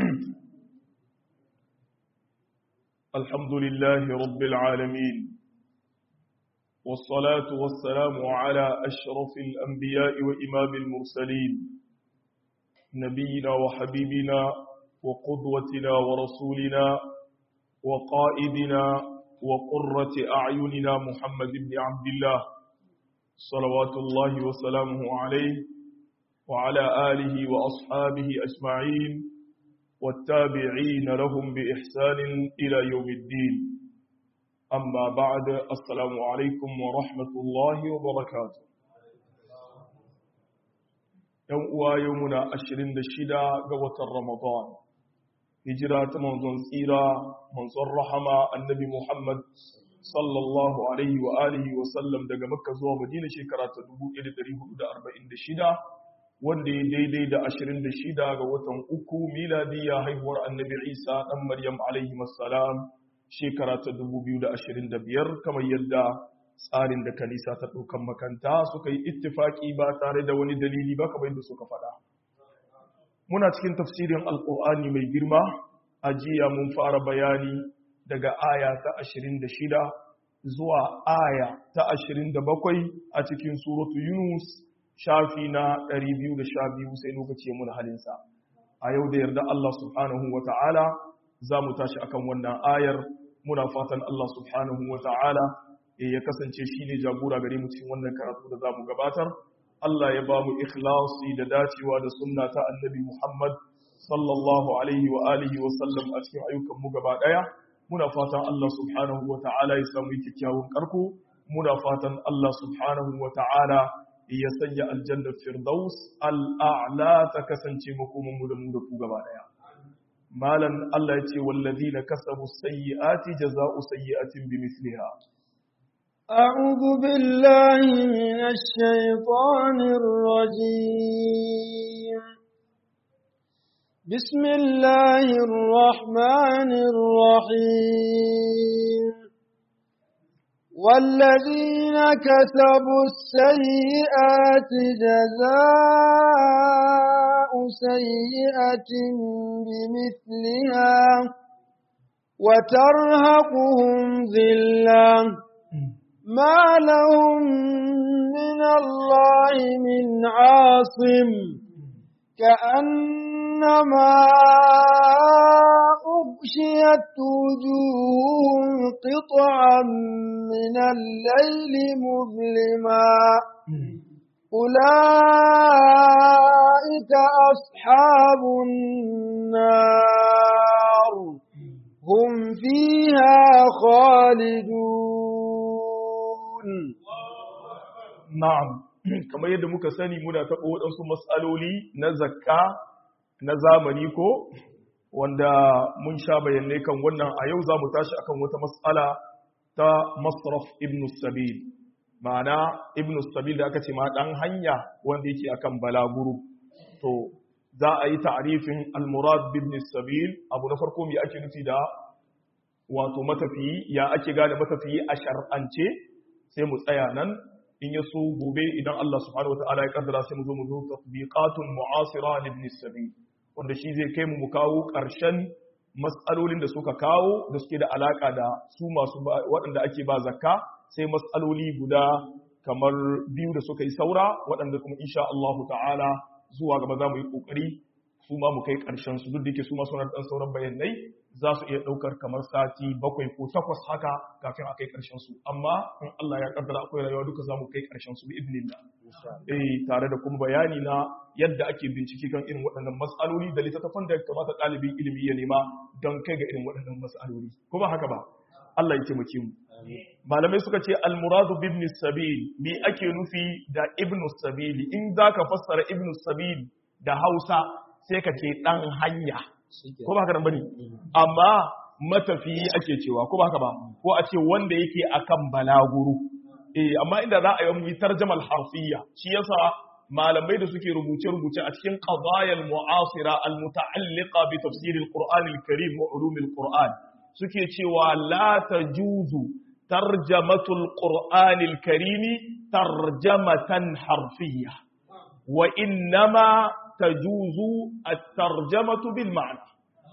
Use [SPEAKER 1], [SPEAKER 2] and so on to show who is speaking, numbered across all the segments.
[SPEAKER 1] الحمد لله رب العالمين والصلاة والسلام على أشرف الأنبياء وإمام المرسلين نبينا وحبيبنا وقدوتنا ورسولنا وقائدنا وقرة أعيننا محمد بن عبد الله صلوات الله وسلامه عليه وعلى آله وأصحابه أجمعين والتابعين لهم بإحسان إلى يوم الدين أما بعد السلام عليكم ورحمة الله وبركاته يوم يومنا أشرين دشدا قوة رمضان هجرة منظر سيرة منظر رحمة النبي محمد صلى الله عليه وآله وسلم daga Makka zuwa Madina shekara ta 1446 wanda ya daidai da 26 ga watan uku miladiyya haihuwar annabi Isa dan Maryam alaihi salam shekara ta 2025 kamar yadda tsarin da kanisa ta ɗaukan makanta suka yi ittifaki ba tare da wani dalili ba kamar yadda suka faɗa muna cikin tafsirin alƙur'ani mai girma a jiya mun fara bayani daga aya ta 26 zuwa aya ta 27 a cikin suratu yunus shafi na 212 sai lokaci ya muna halinsa a yau da yarda Allah subhanahu wa ta'ala za mu tashi akan wannan ayar muna fatan Allah subhanahu wa ta'ala ya kasance shi ne jagora gare mu cikin wannan karatu da za mu gabatar Allah ya ba mu ikhlasi da dacewa da sunna ta annabi Muhammad sallallahu alaihi wa alihi wa sallam a cikin ayyukan mu gaba daya muna fatan Allah subhanahu wa ta'ala ya samu kyakkyawan karko muna fatan Allah subhanahu wa ta'ala ya sanya aljannar firdaus al'a'la ta kasance makomin mu da mu da ku gaba daya malan Allah ya ce wallazina kasabu sayyi'ati jaza'u sayyi'atin bimithliha
[SPEAKER 2] أعوذ بالله من الشيطان الرجيم بسم الله الرحمن الرحيم والذين كسبوا السيئات جزاء سيئة بمثلها وترهقهم ذلة ما لهم من الله من عاصم كأنما أغشيت وجوههم قطعا من الليل مظلما أولئك أصحاب النار هم فيها خالدون
[SPEAKER 1] na'am kamar yadda muka sani muna taɓa waɗansu matsaloli na zakka na zamani ko wanda mun sha bayanai kan wannan a yau za mu tashi akan wata matsala ta masraf ibn sabil ma'ana ibn sabil da aka ce ma ɗan hanya wanda yake akan balaguru to za a yi ta'arifin al-murad ibn sabil abu na farko me ake nufi da wato matafiyi ya ake gane matafiyi a shar'ance sai mu tsaya nan in ya so gobe idan Allah subhanahu wataala ya kaddara sai mu zo mu zo tatbiqatun mu'asira li ibn sabil wanda shi zai kai mu mu kawo ƙarshen matsalolin da suka kawo da suke da alaka da su masu waɗanda ake ba zakka sai matsaloli guda kamar biyu da suka yi saura waɗanda kuma insha Allah ta'ala zuwa gaba za mu yi ƙoƙari su ma mu kai ƙarshen su duk da yake su ma suna ɗan sauran bayanai za su iya ɗaukar kamar sati bakwai ko takwas haka kafin a kai ƙarshen su amma in Allah ya kaddara akwai rayuwa duka za mu kai ƙarshen su bi idnillah eh tare da kuma bayani na yadda ake bincike kan irin waɗannan matsaloli da littattafan da kamata ɗalibin ilimi ya nema don kai ga irin waɗannan matsaloli ko ba haka ba Allah ya taimake mu malamai suka ce al-muradu bi ibn sabil me ake nufi da ibn sabil in zaka fassara ibn sabil da Hausa sai ka ce dan hanya ko ba haka nan bane amma matafiyi ake cewa ko ba haka ba ko a ce wanda yake akan balaguru eh amma inda za a yi mu tarjamal harfiyya shi yasa malamai da suke rubuce-rubuce a cikin qadayal mu'asira al-muta'alliqa bi tafsir al-Qur'an al-Karim wa ulum al-Qur'an suke cewa la tajuzu tarjamatu al-Qur'an al-Karim tarjamatan harfiyya wa innama tajuzu at-tarjamatu bil ma'na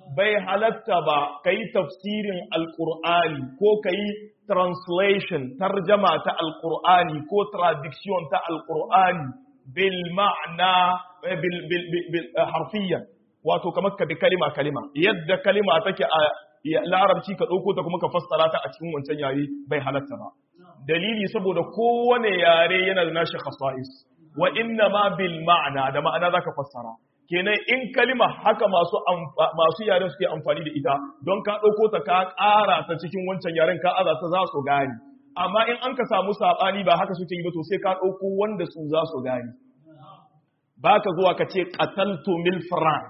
[SPEAKER 1] bai halatta ba ka yi tafsirin alkur'ani ko ka yi translation tarjama ta alkur'ani ko traduction ta alkur'ani bil ma'ana bil bil bil harfiyan wato kamar ka bi kalima kalima yadda kalima take a larabci ka ɗauko ta kuma ka fassara ta a cikin wancan yare bai halatta ba dalili saboda kowane yare yana da nashi khasa'is wa inna ma bil ma'ana da ma'ana zaka fassara kenan in kalima haka masu masu yaren suke amfani da ita don ka ɗauko ta ka ƙara ta cikin wancan yaren ka aza ta za su gane amma in an ka samu saɓani ba haka suke yi ba to sai ka ɗauko wanda su za su gane ba ka zuwa ka ce qataltu mil fran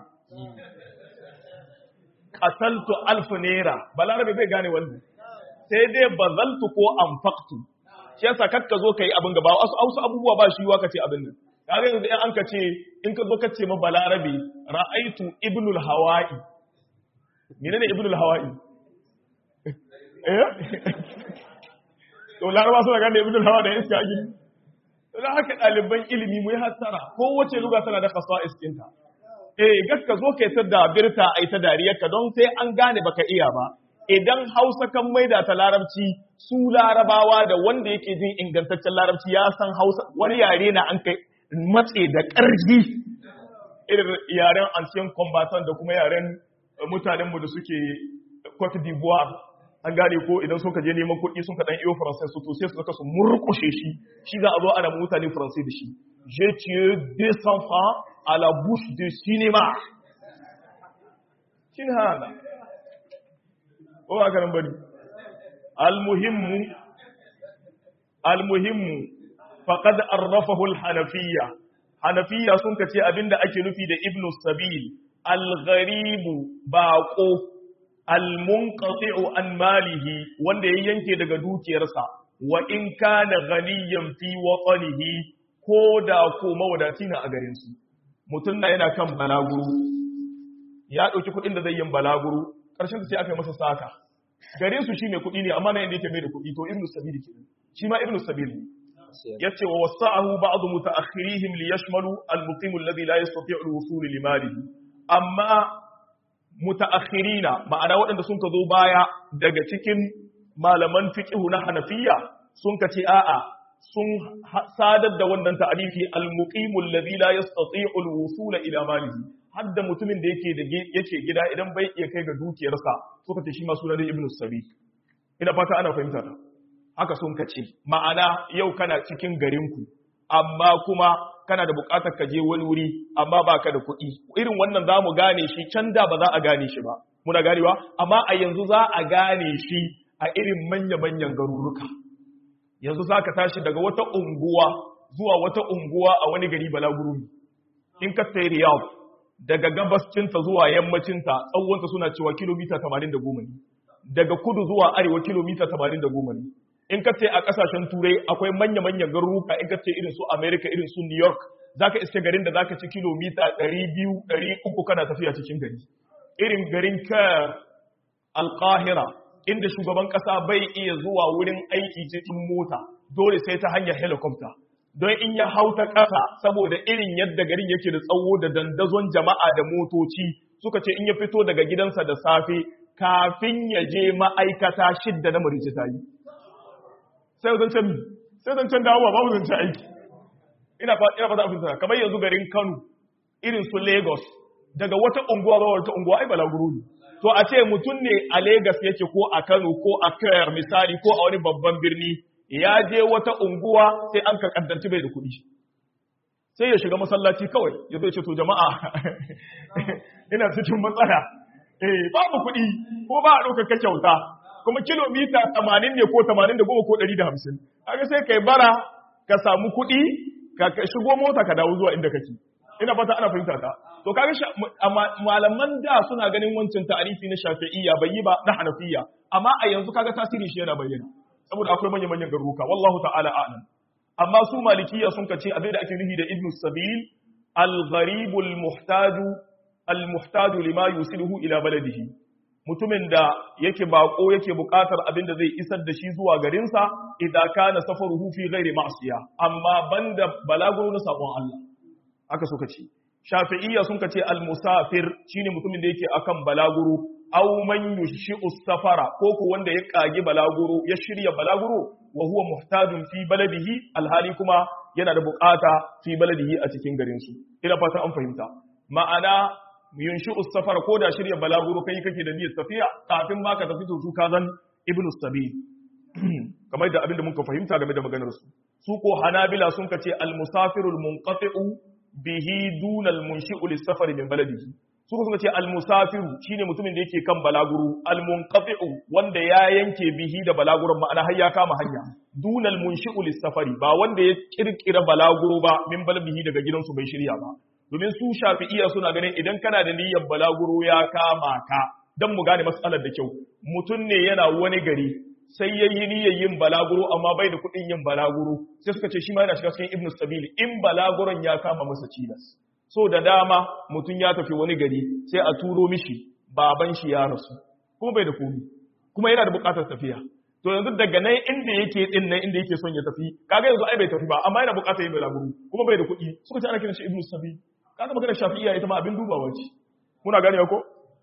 [SPEAKER 1] qataltu alf naira balarabe bai gane wannan sai dai bazaltu ko anfaqtu shi yasa kakka zo kai abin gaba wasu wasu abubuwa ba shi yiwa ka ce abin nan kaga yanzu in an ka ce in ka zo ka ce ma balarabe ra'aitu ibnul hawa'i menene ibnul hawa'i eh to laraba suna gane ibnul hawa da iska gini don haka ɗaliban ilimi mu yi hattara kowace luga tana da khasa'is ɗinta eh gaska zo kai ta dabirta ai ta dariyarka don sai an gane baka iya ba idan hausa kan maida ta larabci su larabawa da wanda yake jin ingantaccen larabci ya san hausa wani yare na an kai matse da ƙarfi irin yaren ancient combatant da kuma yaren mutanenmu da suke Cote d'Ivoire an gane ko idan suka je neman kuɗi sun kaɗan iyo faransai su to sai su zaka su murƙushe shi shi za a zo ana mutane faransai da shi je tué deux enfants à la bouche de cinéma shin hana ko ba ka nan bari almuhimmu almuhimmu faqad arrafahu alhanafiyya hanafiyya sun kace abinda ake nufi da ibnu sabil algharibu baqo almunqati'u an malihi wanda ya yanke daga dukiyarsa wa in kana ghaniyan fi watanihi ko da ko mawadaci na a garin su mutum na yana kan balaguro ya dauki kuɗin da zai yin balaguro karshen sai aka yi masa saka garin su shi mai kuɗi ne amma na inda yake mai da kuɗi to ibnu sabil kenan shi ma ibnu sabil ne yace wa wasa'ahu ba'd mutaakhirihim li yashmalu al-muqim alladhi la yastati'u al-wusul li malihi amma mutaakhirina ma'ana waɗanda sun ka zo baya daga cikin malaman fiqh na Hanafiya sun ka ce a'a sun sadar da wannan ta'arifi al-muqim alladhi la yastati'u al-wusul ila malihi hadda mutumin da yake da yake gida idan bai iya kai ga dukiyarsa suka ce shi ma sunan ibnu sabi ina fata ana fahimta ta haka sun kace ma'ana yau kana cikin garinku amma kuma kana da bukatar ka je wani wuri amma baka da kuɗi irin wannan za mu gane shi can da ba za a gane shi ba muna ganewa amma a yanzu za a gane shi a irin manya-manyan garuruka yanzu za ka tashi daga wata unguwa zuwa wata unguwa a wani gari balaguru in ka sai riyadh daga gabascinta zuwa yammacinta tsawonta suna cewa kilomita 80 ne daga kudu zuwa arewa kilomita 80 ne in ka ce a kasashen turai akwai manya-manyan garuruka in ka ce irin su america irin su new york za ka iske garin da za ka ci kilomita 200-300 kana tafiya cikin gari irin garin kayar alkahira inda shugaban kasa bai iya zuwa wurin aiki cikin mota dole sai ta hanyar helicopter don in ya hau ta ƙasa saboda irin yadda garin yake da tsawo da dandazon jama'a da motoci suka ce in ya fito daga gidansa da safe kafin ya je ma'aikata shidda na marice ta yi sai zancen mi sai zancen dawowa babu zancen aiki ina fata abin sana kamar yanzu garin kano irin su lagos daga wata unguwa ba wata unguwa ai balaguro ne to a ce mutum ne a lagos yake ko a kano ko a kayar misali ko a wani babban birni ya je wata unguwa sai an ka kaddanci bai da kuɗi sai ya shiga masallaci kawai ya zai ce to jama'a ina cikin matsala eh babu kuɗi ko ba a ɗaukar ka kyauta kuma kilomita 80 ne ko 80 da goma ko 150 haka sai kai bara ka samu kuɗi ka shigo mota ka dawo zuwa inda kake ina fata ana fahimta ta to kaga malaman da suna ganin wancan ta'arifi na shafi'iyya bai yi ba na hanafiya amma a yanzu kaga tasiri shi yana bayyana saboda akwai manya-manyan garuruka wallahu ta'ala a'lam amma su malikiya sun kace abin da ake nufi da ibnu sabil al-gharibul muhtaju al-muhtaju lima yusiluhu ila baladihi mutumin da yake bako yake buƙatar abin da zai isar da shi zuwa garinsa idan kana safaruhu fi ghairi ma'siya amma banda balaguro na sabon Allah haka suka ce shafi'iyya sun kace al-musafir shine mutumin da yake akan balaguro aw man yushi'u safara ko ko wanda ya kage balaguro ya shirya balaguro wa huwa muhtajun fi baladihi alhali kuma yana da bukata fi baladihi a cikin garin su ina fatan an fahimta ma'ana yunshi'u safara ko da shirya balaguro kai kake da niyyar tafiya kafin ma ka tafi to su ka zan ibnu sabil kamar da abinda muka fahimta game da maganar su su ko hanabila sun kace al-musafirul munqati'u bihi dunal munshi'u lis-safari min baladihi su kuma ce al-musafiru shine mutumin da yake kan balaguro al-munqati'u wanda ya yanke bihi da balaguron ma'ana har ya kama hanya dunal munshi'u lis-safari ba wanda ya kirkira balaguro ba min balbihi daga gidansu bai shirya ba domin su shafi'iyya suna ganin idan kana da niyyar balaguro ya kama ka dan mu gane matsalar da kyau mutum ne yana wani gari sai ya yi niyyar yin balaguro amma bai da kuɗin yin balaguro sai suka ce shi ma yana shiga cikin ibnu sabili in balaguron ya kama masa cilas so da dama mutum ya tafi wani gari sai a turo mishi baban shi ya rasu kuma bai da komi kuma yana da buƙatar tafiya to yanzu daga nan inda yake din nan inda yake son ya tafi kaga yanzu ai bai tafi ba amma yana buƙatar yin balaguro kuma bai da kuɗi suka ce ana kiran shi ibnu sabili kaga magana shafi'iyya ita ma abin dubawa ce muna gane ko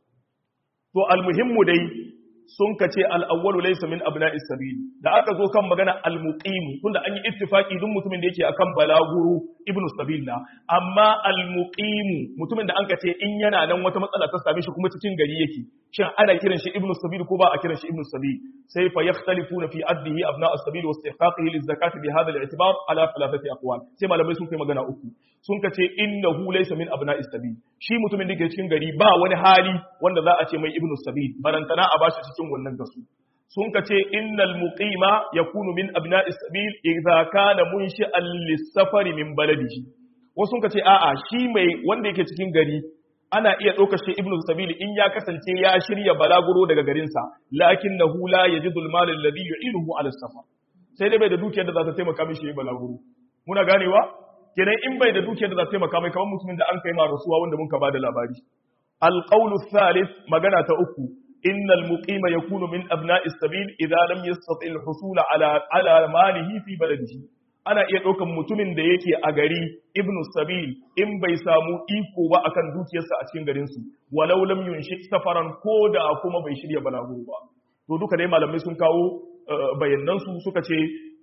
[SPEAKER 1] to almuhimmu dai sun ka ce al'awwalu laisa min abna isabili da aka zo kan magana al-muqimu tunda an yi ittifaki duk mutumin da yake akan balaguru ibnu sabila amma al-muqimu mutumin da an ka ce in yana nan wata matsala ta same shi kuma cikin gari yake shin ana kiran shi ibnu sabil ko ba a kiran shi ibnu sabil sai fa yakhtalifuna fi addihi abna as-sabil wa istihqaqihi liz-zakati bi hadha al-i'tibar ala thalathati aqwal sai malamai sun kai magana uku sun ka ce innahu laysa min abna as-sabil shi mutumin da yake cikin gari ba wani hali wanda za a ce mai ibnu sabil barantana a bashi cikin wannan gasu sun ka ce innal muqima yakunu min abna'i sabil idza kana munshi'an lis-safari min baladihi wasu sun ka ce a'a shi mai wanda yake cikin gari ana iya ɗaukar shi ibnu sabil in ya kasance ya shirya balaguro daga garinsa lakinnahu la yajidu al-mal alladhi yu'inuhu ala safar sai dai bai da dukiyar da za ta taimaka mishi yayin balaguro muna ganewa kenan in bai da dukiyar da za ta taimaka mai kamar mutumin da an kai ma rasuwa wanda mun ka bada labari al-qawlu thalith magana ta uku إن المقيم يكون من أبناء السبيل إذا لم يستطع الحصول على على ماله في بلده ana iya ɗaukan mutumin da yake a gari ibnu sabil in bai samu iko ba akan dukiyarsa a cikin garinsu walau lam yunshi safaran ko da kuma bai shirya balaguro ba to duka dai malamai sun kawo bayanan su suka ce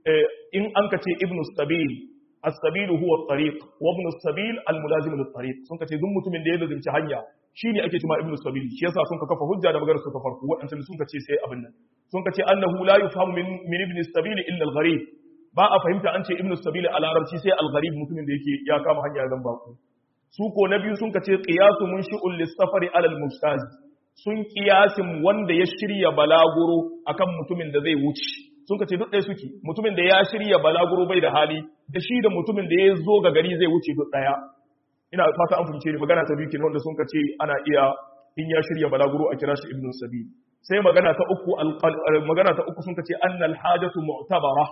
[SPEAKER 1] in an ka ce ibnu sabil as-sabil huwa at-tariq wa ibnu sabil al-mulazim lit-tariq sun ka ce duk mutumin da ya lazimci hanya shi ne ake cima ibnu sabili shi yasa sun ka kafa hujja da maganar su ta farko waɗancan sun ka ce sai abin nan sun ka ce annahu la yufhamu min min ibn sabili illa al-gharib ba a fahimta an ce ibnu sabili a larabci sai al-gharib mutumin da yake ya kama hanya zan baku su ko na biyu sun ka ce qiyasu munshi'ul lis-safari ala al-mustaz sun kiyasin wanda ya shirya balaguro akan mutumin da zai wuce sun ka ce duk ɗaya suke mutumin da ya shirya balaguro bai da hali da shi da mutumin da ya zo ga gari zai wuce duk ɗaya ina fata an fahimce ni magana ta biyu kenan wanda sun ce ana iya in ya shirya balaguro a kira shi ibnu sabil sai magana ta uku magana ta uku sun ce annal hajatu mu'tabara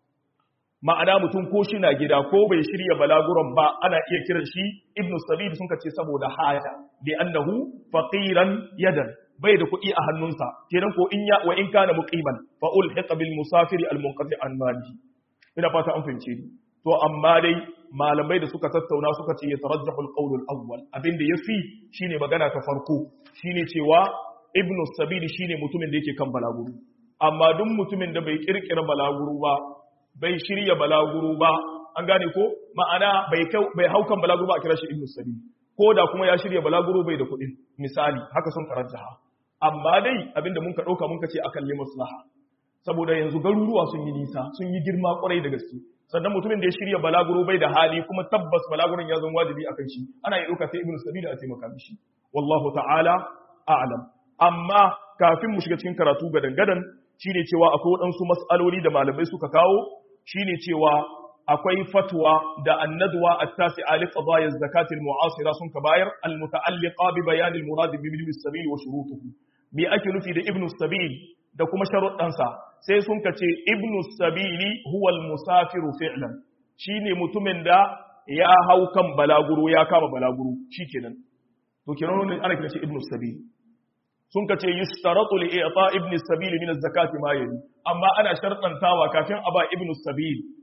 [SPEAKER 1] ma'ana mutum ko shi na gida ko bai shirya balaguron ba ana iya kiran shi ibnu sabil sun ce saboda haja bi annahu faqiran yadan bai da kuɗi a hannunsa kenan ko in ya wa in kana muqiman fa ulhiqa bil musafiri al munqati an malihi ina fata an fahimce ni to amma dai malamai da suka tattauna suka ce ya tarajjahu al-qawl al-awwal abinda yafi shine magana ta farko shine cewa ibnu sabil shine mutumin da yake kan balaguru amma duk mutumin da bai kirkira balaguru ba bai shirya balaguru ba an gane ko ma'ana bai bai haukan balaguru ba a kira shi ibnu sabil ko da kuma ya shirya balaguru bai da kuɗin misali haka sun tarajjaha amma dai abinda mun ka dauka mun ka ce akan li maslaha saboda yanzu garuruwa sun yi nisa sun yi girma kwarai da gaske sannan mutumin da ya shirya balaguro bai da hali kuma tabbas balaguron ya zama wajibi akan shi ana yi ɗauka sai ibnu sabila a taimaka mishi wallahu ta'ala a'lam amma kafin mu shiga cikin karatu gadan gadan shine cewa akwai waɗansu mas'aloli da malamai suka kawo shine cewa akwai fatwa da annadwa at-tasi'a li qadaya az-zakati al-mu'asira sun ka bayar al-muta'alliqa bi bayan al-murad bi ibn sabil wa shurutuhu me ake nufi da ibn sabil da kuma sharuɗansa sai sun ka ce ibnu sabili huwal musafiru fi'lan shine mutumin da ya hau kan balaguro ya kama balaguro shikenan to kenan ne ana kira shi ibnu sabili sun ka ce yushtaratu li i'ta ibn sabili min az-zakati ma yali amma ana shartantawa kafin a ba ibnu sabili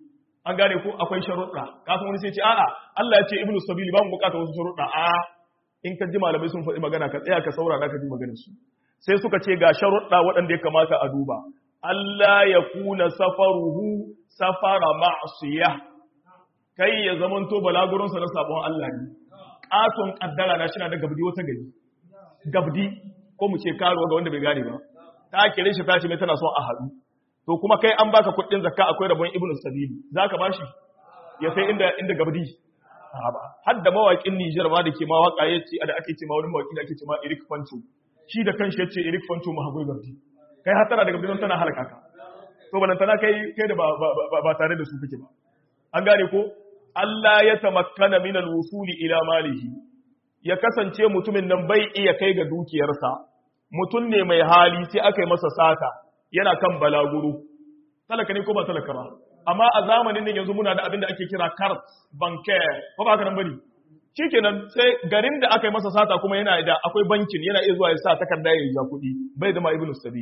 [SPEAKER 1] an gane ko akwai sharuɗa kafin wani sai ce a'a Allah ya ce ibnu sabili ba mu bukata wasu sharuɗa a in ka ji malamai sun faɗi magana ka tsaya ka saurara ka ji maganar su sai suka ce ga sharuɗa waɗanda ya kamata a duba Allah ya kuna safaruhu safara ma'siyah kai ya zamanto balagurinsa na sabon Allah ne ƙaton ƙaddara na shina da gabdi wata gari gabdi ko mu ce karuwa ga wanda bai gane ba ta kire shi ta ce mai tana son a haɗu to kuma kai an baka kuɗin zakka akwai rabon ibnu sabili za ka bashi ya sai inda inda gabdi har da mawaƙin Nijar ma da ke ma waƙa ya ce da ake ce ma wani mawaƙi da ake ce ma Eric Fancho shi da kanshi ya ce Eric Fancho ma hagoi gabdi kai hatara da gabdi don tana halaka ka to balantana kai kai da ba tare da su kake ba an gane ko Allah ya tamakkana min al-wusuli ila malihi ya kasance mutumin nan bai iya kai ga dukiyarsa mutum ne mai hali sai aka yi masa sata yana kan balaguro talaka ne ko ba talaka ba amma a zamanin nan yanzu muna da abin da ake kira card bancaire ko ba haka nan bane shikenan sai garin da aka yi masa sata kuma yana da akwai bankin yana iya zuwa ya sa takarda ya yi kuɗi bai da ma ibnu sabi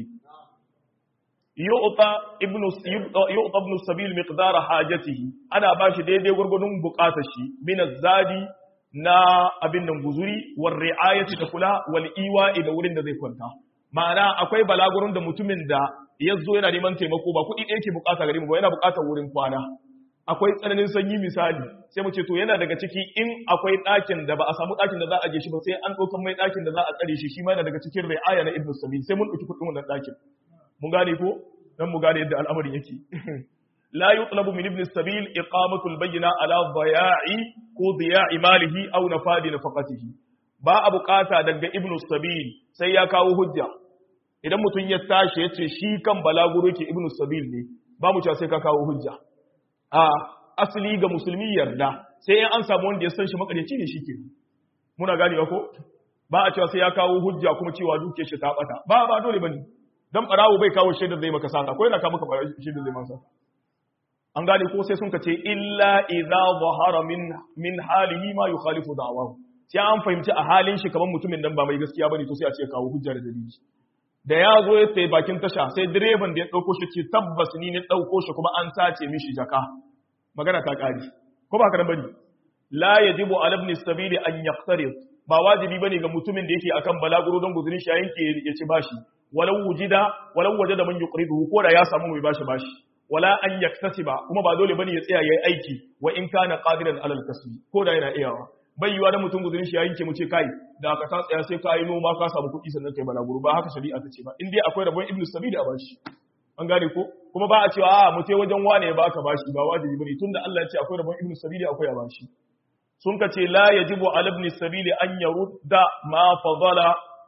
[SPEAKER 1] yu'ta ibnu yu'ta ibnu sabil miqdara hajatihi ana bashi daidai gurgurdun bukatar shi min zadi na abin nan guzuri war ri'ayati da kula wal iwa'i da wurin da zai kwanta ma'ana akwai balagurun da mutumin da yazo yana neman taimako ba kuɗi ɗaya ke bukata gare mu ba yana bukatar wurin kwana akwai tsananin sanyi misali sai mu ce to yana daga ciki in akwai ɗakin da ba a samu ɗakin da za a je shi ba sai an ɗaukan mai ɗakin da za a tsare shi shi ma yana daga cikin ri'aya na ibnu sabil sai mun ɗauki kuɗin wannan ɗakin mun gane ko dan mu gane yadda al'amarin yake la yutlabu min ibn sabil iqamatu al-bayyina ala dhaya'i ko dhiya'i malihi aw nafadi nafaqatihi ba a bukata daga ibn sabil sai ya kawo hujja idan mutum ya tashi ya ce shi kan balaguro ke ibn sabil ne ba mu cewa sai ka kawo hujja a asali ga musulmi yarda sai in an samu wanda ya san shi makarici ne shike muna gane ko ba a cewa sai ya kawo hujja kuma cewa duke shi ta bata ba ba dole bane dan barawo bai kawo shaidar zai maka sata ko yana kawo maka shaidar zai maka an gane ko sai sun ka ce illa idza zahara min min halihi ma yukhalifu da'wahu sai an fahimci a halin shi kamar mutumin nan ba mai gaskiya bane to sai a ce kawo hujja da dalili da ya zo ya tsaye bakin tasha sai direban da ya dauko shi ce tabbas ni ne dauko shi kuma an sace mishi jaka magana ta kare ko ba ka bane la yajibu ala ibn sabili an yaqtarib ba wajibi bane ga mutumin da yake akan balaguro don guzurin shi yanke ya ci bashi walau wujida walau wajada man yuqriduhu ko da ya samu mai bashi bashi wala an yaktasiba kuma ba dole bane ya tsaya yayi aiki wa in kana qadiran alal kasbi ko da yana iyawa bai yiwa da mutum guzurin shi yanke mu ce kai da ka ta tsaya sai ka yi noma ka samu kuɗi sannan kai balaguro ba haka shari'a ta ce ba in dai akwai rabon ibnu sabili a bashi an gane ko kuma ba a cewa a mu ce wajen wane ya baka bashi ba wajibi bane tunda Allah ya ce akwai rabon ibnu sabili akwai a bashi sun ka ce la yajibu ala ibn sabili an yarudda ma fadala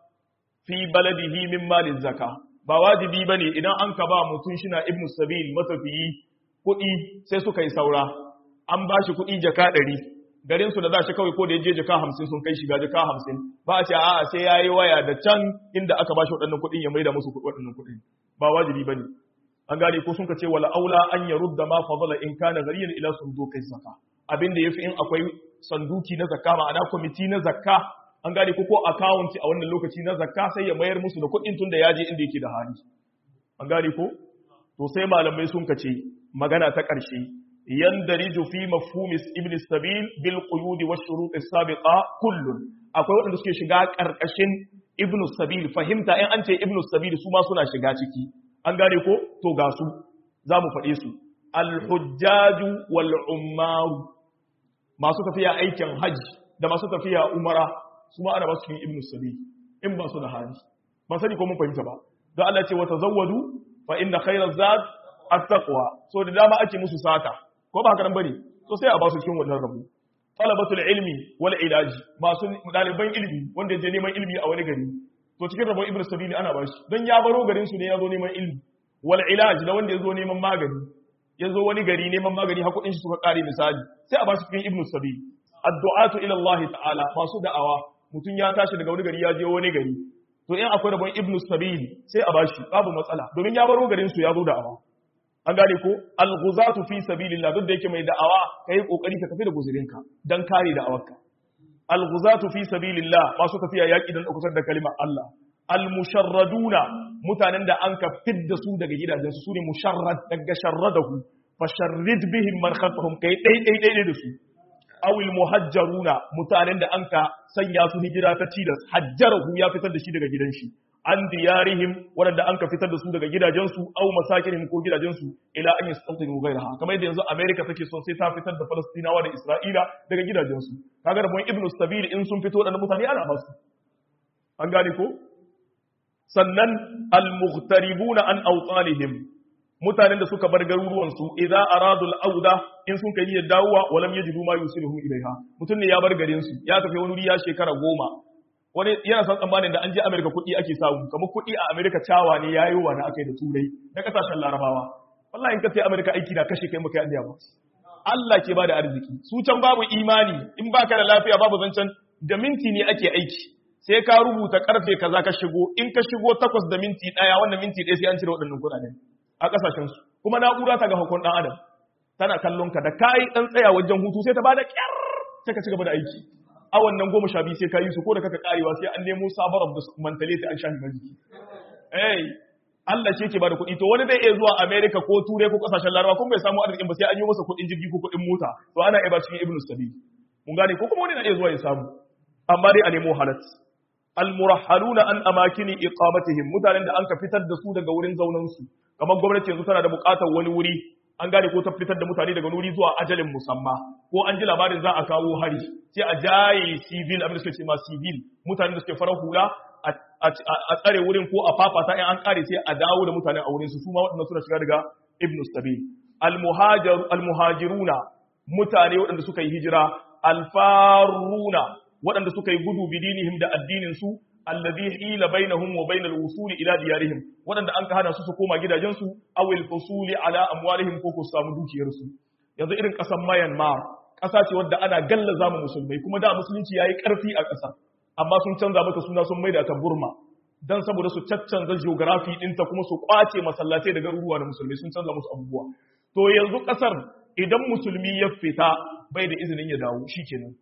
[SPEAKER 1] fi baladihi min malin zaka ba wajibi bane idan an ka ba mutum shina ibn sabil matafiyi kuɗi sai suka yi saura an ba shi kuɗi jaka ɗari garin su da za shi kawai ko da ya je jaka hamsin sun kai shiga jaka hamsin ba a ce a'a sai ya yi waya da can inda aka ba shi waɗannan kuɗin ya maida musu waɗannan kuɗin ba wajibi bane an gane ko sun ka ce wala aula an yarudda ma fadala in kana gariyan ila sunduqi zaka abin da yafi in akwai sanduki na zakka ma'ana kwamiti na zakka an gane ko ko account a wannan lokaci na zakka sai ya mayar musu da kuɗin tun da ya je inda yake da hali an gane ko to sai malamai sun kace magana ta ƙarshe yandariju fi mafhumi ibn sabil bil quyud wa shurut as-sabiqa kullun akwai wanda suke shiga ƙarƙashin ibn sabil fahimta in an ce ibn sabil su ma suna shiga ciki an gane ko to ga su za mu faɗe su al-hujjaju wal ummaru masu tafiya aikin hajji da masu tafiya umara su ma ana ba su cikin ibnu sabi in ba su da hali ba sani ko mun fahimta ba don Allah ce wa tazawwadu fa inna khayra zad at-taqwa so da dama ake musu sata ko ba haka nan bane so sai a ba su cikin wannan rabu talabatul ilmi wal ilaji masu daliban ilimi wanda je neman ilimi a wani gari to cikin rabon ibnu sabili ana ba shi don ya baro garin su ne ya zo neman ilimi wal ilaji da wanda ya zo neman magani ya zo wani gari neman magani hakuɗin shi suka ƙare misali sai a ba su cikin ibnu sabi addu'atu ila Allah ta'ala masu da'awa mutum ya tashi daga wani gari ya je wani gari to in akwai rabon ibnu sabil sai a bashi babu matsala domin ya baro garin su ya zo da'awa an gane ko al-ghuzatu fi sabilillah duk da yake mai da'awa kai kokari ka tafi da guzurinka dan kare da'awarka al-ghuzatu fi sabilillah masu tafiya yaki dan daukar da kalimar Allah al-musharraduna mutanen da an ka fidda su daga gidajensu su ne musharrad daga sharradahu fasharrid bihim man khalfahum kai dai dai dai da su awil muhajjaruna mutanen da anka sanya su hijira ta tilas hajjarahu ya fitar da shi daga gidan shi an diyarihim waɗanda an ka fitar da su daga gidajensu au masakinihim ko gidajensu ila an yastawtinu ghayraha kamar yadda yanzu America take son sai ta fitar da Falastinawa da Isra'ila daga gidajensu kaga da mun Ibn Sabil in sun fito waɗannan mutane ana basu an gane ko sannan al-mughtaribuna an awtanihim mutanen da suka bar garuruwansu idza aradul auda in sun kai niyyar dawowa walam yajidu ma yusiluhum ilaiha mutum ne ya bar garin su ya tafi wani wuri ya shekara goma wani yana san tsammanin da an je Amerika kuɗi ake samu kamar kuɗi a Amerika cawa ne yayi wa na akai da turai na kasashen larabawa wallahi in ka sai Amerika aiki na kashe kai maka yandiya ba Allah ke bada arziki su can babu imani in baka da lafiya babu zancen da minti ne ake aiki sai ka rubuta karfe kaza ka shigo in ka shigo takwas da minti daya wannan minti ɗaya sai an cire waɗannan kuɗaɗen a kasashen su kuma na'ura ta ga hukun dan adam tana kallon ka da kai dan tsaya wajen hutu sai ta bada kyar sai ka ci gaba da aiki a wannan goma sha biyu sai ka yi su ko da kaka karewa sai an nemo sabar da mentality an shafi majiki eh Allah shi yake bada kuɗi to wani zai iya zuwa America ko Turai ko kasashen Larabawa kuma bai samu arzikin ba sai an yi masa kuɗin jirgi ko kuɗin mota to ana iya ba cikin Ibn Sabil mun gane ko kuma wani na iya zuwa ya samu amma dai a nemo halat almurahhaluna an amakini iqamatihim mutanen da an ka fitar da su daga wurin zaunan su kamar gwamnati yanzu tana da buƙatar wani wuri an gane ko ta fitar da mutane daga wuri zuwa ajalin musamma ko an ji labarin za a kawo hari sai a jaye civil abin da suke ce ma civil mutanen da suke farar hula a tsare wurin ko a fafata in an kare sai a dawo da mutane a wurin su su ma waɗanda suna shiga daga ibn sabil almuhajiruna mutane waɗanda suka yi hijira alfaruna waɗanda suka yi gudu bidinihim da addinin su alladhi hila bainahum wa bainal wusul ila diyarihim waɗanda an ka hana su su koma gidajensu aw al fusuli ala amwalihim ko ku samu dukiyar su yanzu irin ƙasar Myanmar ƙasa ce wadda ana gallaza mu musulmai kuma da musulunci yayi ƙarfi a ƙasar amma sun canza mata suna sun maida ta Burma dan saboda su caccanza geography ɗinta kuma su kwace masallatai da garuruwa da musulmai sun canza musu abubuwa to yanzu ƙasar idan musulmi ya fita bai da izinin ya dawo shikenan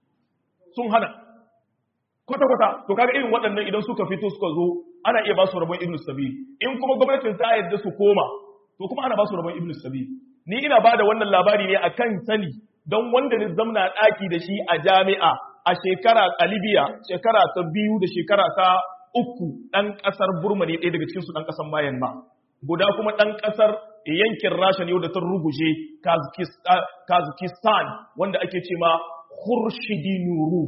[SPEAKER 1] sun hana kwata-kwata to kaga irin waɗannan idan suka fito suka zo ana iya ba su rabon ibn sabil in kuma gwamnatin ta yadda su koma to kuma ana ba su rabon ibn sabil ni ina ba da wannan labari ne akan sani don wanda ni zamna ɗaki da shi a jami'a a shekara a libya shekara ta biyu da shekara ta uku ɗan ƙasar burma ne ɗaya daga cikinsu ɗan ƙasar mayan ma guda kuma ɗan ƙasar yankin rasha ne wadda ta ruguje kazakistan wanda ake ce ma khurshidi nuruf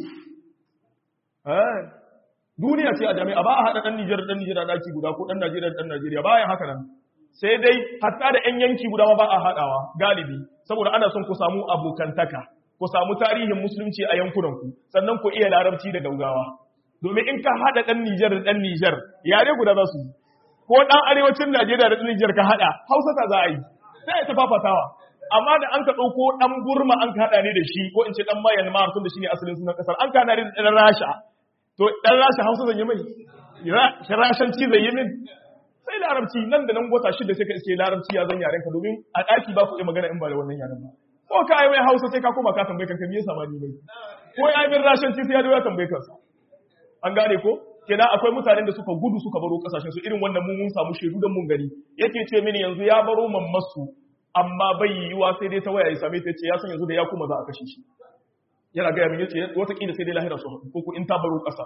[SPEAKER 1] duniya ce a jami'a ba a haɗa ɗan Nijar ɗan Nijar a ɗaki guda ko ɗan Najeriya ɗan Najeriya bayan haka nan sai dai hatta da 'yan yanki guda ba a haɗawa galibi saboda ana son ku samu abokantaka ku samu tarihin musulunci a yankunanku sannan ku iya larabci da gaugawa domin in ka haɗa ɗan Nijar da ɗan Nijar yare guda za su yi ko ɗan arewacin Najeriya da ɗan Nijar ka haɗa Hausa ta za a yi sai ta fafatawa amma da an ka ɗauko ɗan Burma an ka haɗa ne da shi ko in ce ɗan Myanmar tun da shi ne asalin sunan ƙasar an ka haɗa ne da ɗan Rasha to ɗan Rasha Hausa zan yi mai Rashanci zai yi min sai larabci nan da nan wata shida sai ka iske larabci ya zan yaren ka domin a ɗaki ba ku iya magana in ba da wannan yaren ba ko ka yi mai Hausa sai ka koma ka tambaye kanka me yasa ma ni bai ko ya yi min Rashanci sai ya zo ya tambaye kansa an gane ko kenan akwai mutanen da suka gudu suka baro kasashen su irin wannan mun mun samu shaidu da mun gani yake ce mini yanzu ya baro mammasu amma bai yiwuwa sai dai ta waya ya same ta ce ya san yanzu da ya kuma za a kashe shi yana gaya min yace watakila sai dai lahira su ko ko in ta baro kasa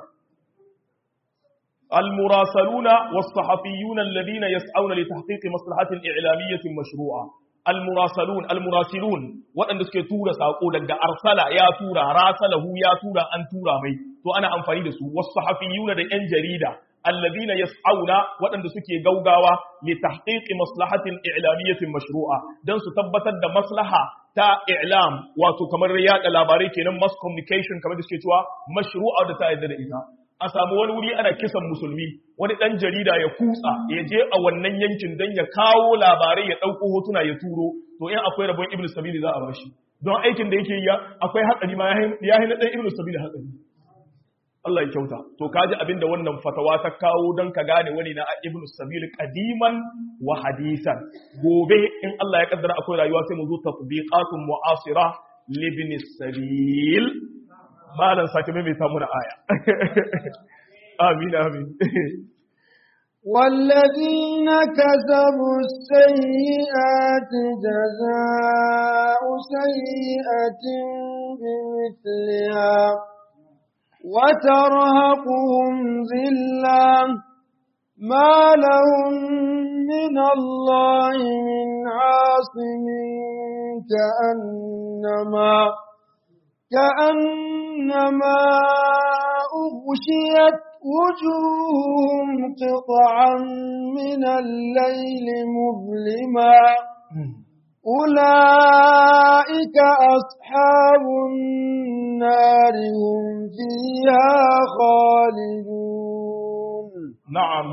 [SPEAKER 1] المراسلون والصحفيون الذين يسعون لتحقيق مصلحة إعلامية مشروعة المراسلون المراسلون وأن suke tura sako daga arsala ya tura rasalahu ya tura an tura mai to ana amfani da su wasahafiyuna da yan jarida alladhina yas'auna waɗanda suke gaugawa li tahqiqi maslahatin i'lamiyatin mashru'a dan su tabbatar da maslaha ta i'lam wato kamar yada labarai kenan mass communication kamar da suke cewa mashru'a da ta yadda da ita a samu wani wuri ana kisan musulmi wani ɗan jarida ya kutsa ya je a wannan yankin don ya kawo labarai ya ɗauko hotuna ya turo to in akwai rabon ibn sabili za a bashi don aikin da yake ya akwai hatsari ma ya hina ɗan ibn sabili hatsari Allah ya kyauta to kaji abin da wannan fatawa ta kawo don ka gane wani na ibn sabili kadiman wa hadisan gobe in Allah ya kaddara akwai rayuwa sai mu zo tatbiqatun mu'asira libni sabil malan sake mai muna aya amin amin
[SPEAKER 2] والذين كسبوا السيئات جزاء سيئة بمثلها وترهقهم ذلة ما لهم من الله من عاصم كأنما كأنما أغشيت وجوههم قطعا من الليل مظلما أولئك أصحاب النار هم فيها خالدون
[SPEAKER 1] na'am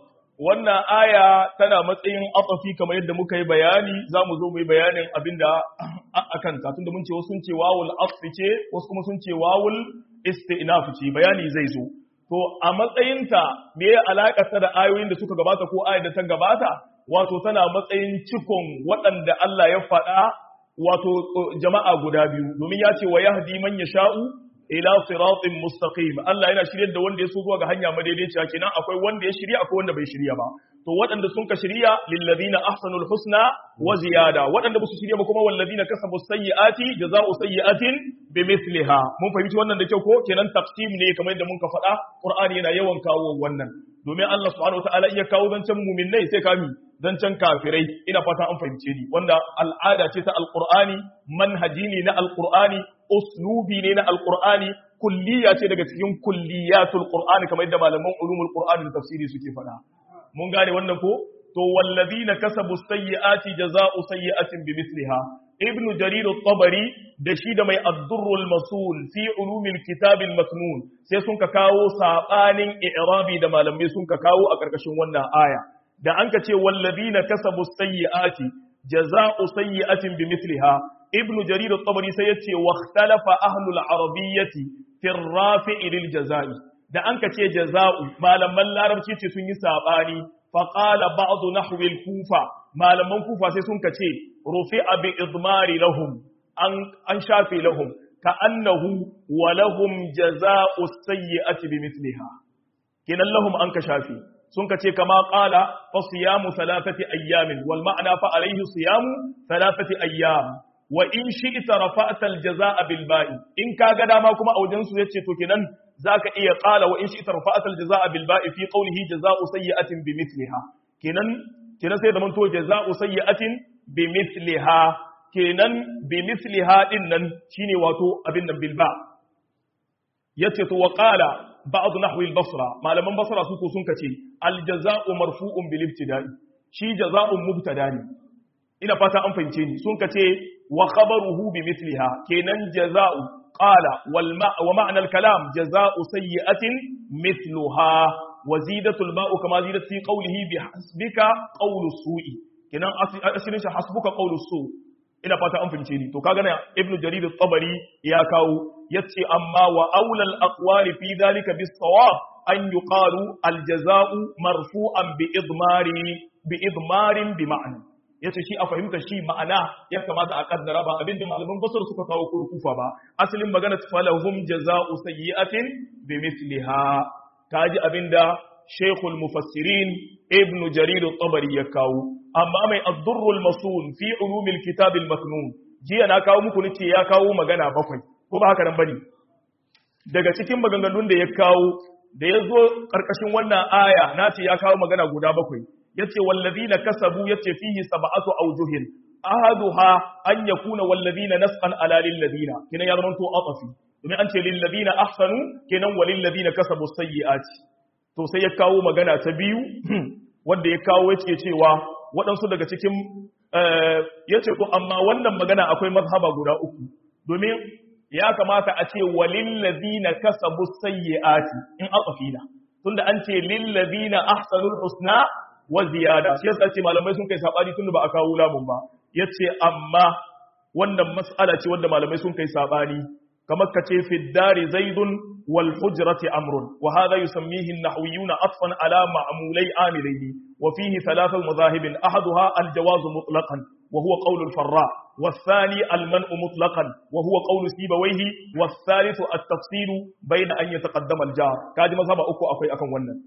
[SPEAKER 1] wannan aya tana matsayin atafi kamar yadda muka yi bayani za mu zo mu yi bayanin abinda a kanta tunda mun ce wasu sun ce wawul asfi ce wasu kuma sun ce wawul isti'naf ce bayani zai zo to a matsayinta me ya alaka ta da ayoyin da suka gabata ko ayar da ta gabata wato tana matsayin cikon waɗanda Allah ya faɗa wato jama'a guda biyu domin ya ce wa yahdi man yasha'u ila siratin mustaqim Allah yana shiryar da wanda ya so zuwa ga hanya madaidaiciya kenan akwai wanda ya shirya akwai wanda bai shirya ba to waɗanda sun ka shirya lil ladina ahsanul husna wa ziyada waɗanda ba su shirya ba kuma wal ladina kasabu sayyiati jazaa'u sayyi'atin bimithliha mun fahimci wannan da kyau ko kenan taqsim ne kamar yadda mun ka faɗa Qur'ani yana yawan kawo wannan domin Allah subhanahu wataala iya kawo zancen mu'minnai sai kami zancen kafirai ina fata an fahimce ni wanda al'ada ce ta alqur'ani manhaji ne na alqur'ani uslubi ne na alqur'ani kulliya ce daga cikin kulliyatul qur'ani kamar yadda malaman ulumul qur'ani da tafsiri suke faɗa mun gane wannan ko to wallazina kasabu sayyiati jazaa'u sayyi'atin bimithliha ibn jarir at-tabari da shi da mai ad-durrul masul fi ulumil kitabil maknun sai sun ka kawo sabanin i'rabi da malamai sun ka kawo a karkashin wannan aya da an ka ce wallazina kasabu sayyiati jazaa'u sayyi'atin bimithliha ibn jarir at-tabari sai yace wa ikhtalafa ahlul arabiyyati fi ar-rafi'i lil jazaa'i da an ka ce jaza'u malaman larabci ce sun yi sabani fa qala ba'd nahwi al-kufa malaman kufa sai sun ka ce rufi'a bi idmari lahum an an shafe lahum ka annahu wa lahum jaza'u sayyi'ati bimithliha kinan lahum an ka shafe sun ka ce kama qala fa siyamu thalathati ayyamin wal ma'na fa alayhi siyamu thalathati ayyam wa in shi'ta rafa'ta al-jazaa'a bil ba'i in kaga dama kuma a wajen su yace to kenan zaka iya qala wa in shi'ta rafa'ta al-jazaa'a bil ba'i fi qawlihi jazaa'u sayyi'atin bimithliha kenan kenan sai da man to jazaa'u sayyi'atin bimithliha kenan bimithliha din nan shine wato abin nan bil ba yace to wa qala ba'd nahwi al-basra malaman basra su ko sun kace al-jazaa'u marfu'un bil ibtida'i shi jazaa'un mubtada ne ina fata an fahimce ni sun kace wa khabaruhu bi mithliha kenan jaza'u qala wal ma wa ma'na al kalam jaza'u sayyi'atin mithluha wa zidatu al ba'u kama zidat fi qawlihi bi hasbika qawlu su'i kenan asirin shi hasbuka qawlu su ina fata an fahimce ni to kaga na ibnu jarir at-tabari ya kawo yace amma wa aula al aqwali fi dhalika bis sawab an yuqalu al jaza'u marfu'an bi idmari bi idmarin bi ma'na ya ce shi a fahimta shi ma'ana ya kamata a kaddara ba abinda malaman basar suka kawo kurkufa ba asalin magana falahum jaza'u sayyi'atin bi mithliha kaji abinda shaykhul mufassirin ibnu jarir at-tabari ya kawo amma mai ad-durrul masun fi ulumil kitab al-maknun jiya na kawo muku nace ya kawo magana bakwai ko ba haka nan bane daga cikin maganganun da ya kawo da ya zo karkashin wannan aya nace ya kawo magana guda bakwai yace wallazina kasabu yace fihi sab'atu awjuhin ahaduha an yakuna wallazina nasqan ala lil ladina kinan ya zamanto atafi domin an ce lil ladina ahsanu kenan walil ladina kasabu sayyiati to sai ya kawo magana ta biyu wanda ya kawo yace cewa waɗansu daga cikin yace to amma wannan magana akwai mazhaba guda uku domin ya kamata a ce walil ladina kasabu sayyiati in atafina tunda an ce lil ladina ahsanul husna wa ziyada shi yasa ce malamai sun kai sabani tunda ba a kawo lamun ba yace amma wannan mas'ala ce wanda malamai sun kai sabani kamar kace fi dari zaidun wal hujrati amrun wa hadha yusammihi an-nahwiyuna atfan ala ma'mulai amilayni wa fihi thalath madhahib ahaduha al-jawaz mutlaqan وهو قول الفراء والثاني المنع مطلقا وهو قول سيبويه والثالث التفصيل بين أن يتقدم الجار كاجي مذهب أكو أكوي أكن ونن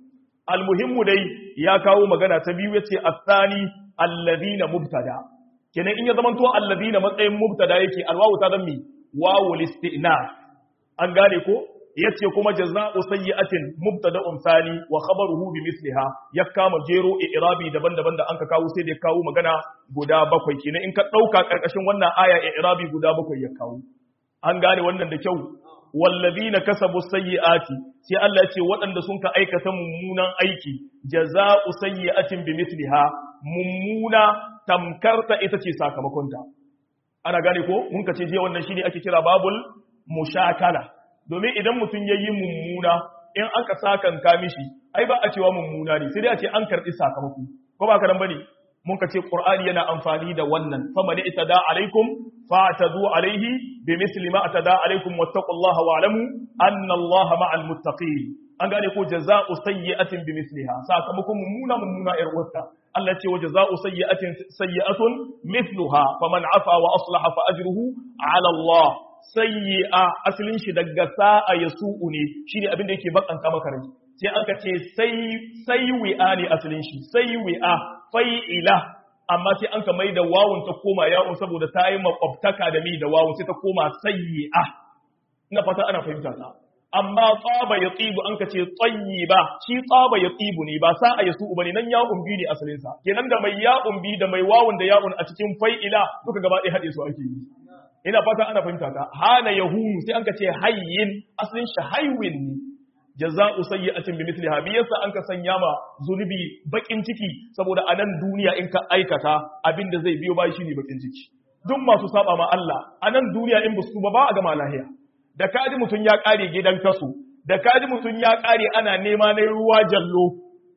[SPEAKER 1] almuhimmu dai ya kawo magana ta biyu yace athani alladhina mubtada kenan in ya zamanto alladhina matsayin mubtada yake alwawu ta zammi wawu listinaf an gane ko yace kuma jazaa'u sayyi'atin mubtada'un thani wa khabaruhu bimithliha ya kama jero i'rabi daban-daban da anka kawo sai da ya kawo magana guda bakwai kenan in ka dauka karkashin wannan aya i'rabi guda bakwai ya kawo an gane wannan da kyau wallazina kasabu sayyi'ati sai Allah ya ce waɗanda sun ka aikata mummunan aiki jazaa'u sayyi'atin bimithliha mummuna tamkarta ita ce sakamakonta ana gane ko mun ka ce je wannan shine ake kira babul mushakala domin idan mutum yayi mummuna in aka sakanka mishi ai ba a cewa mummuna ne sai dai a ce an karbi sakamako ko ba ka nan bane mun ka ce qur'ani yana amfani da wannan faman itada alaikum fa'tadu alaihi bimithli ma atada alaikum wattaqullaha wa'lamu anna allaha ma'al muttaqin an gane ko jaza'u sayyi'atin bimithliha sakamakon mummuna mummuna ir wata Allah ce wa jaza'u sayyi'atin sayyi'atun mithluha faman afa wa aslaha fa ajruhu 'ala Allah sayyi'a asalin shi daga sa'a yasu'u ne shine abin da yake bakanta maka rai sai aka ce sai sayyi'a ne asalin shi sayyi'a fai'ila amma sai an ka mai da wawun ta koma yawon saboda ta yi makwabtaka da mi da wawun sai ta koma sayyi'a ina fata ana fahimta ta amma tsaba ya tsibu an ka ce tsayi ba shi tsaba ya tsibu ne ba sa'a ya su bane nan ya'un bi ne asalin sa kenan da mai ya'un bi da mai wawun da ya'un a cikin fai'ila duka gaba ɗaya haɗe su ake yi ina fata ana fahimta ta hana yahunu sai an ka ce hayyin asalin shi haywin ne jaza'u sayyi'atin bimithliha bi yasa an ka sanya ma zunubi bakin ciki saboda a nan duniya in ka aikata abinda zai biyo bai shine bakin ciki duk masu saba ma Allah a nan duniya in basu ba ba a gama lahiya da kaji mutun ya kare gidan kasu da kaji mutun ya kare ana nema na ruwa jallo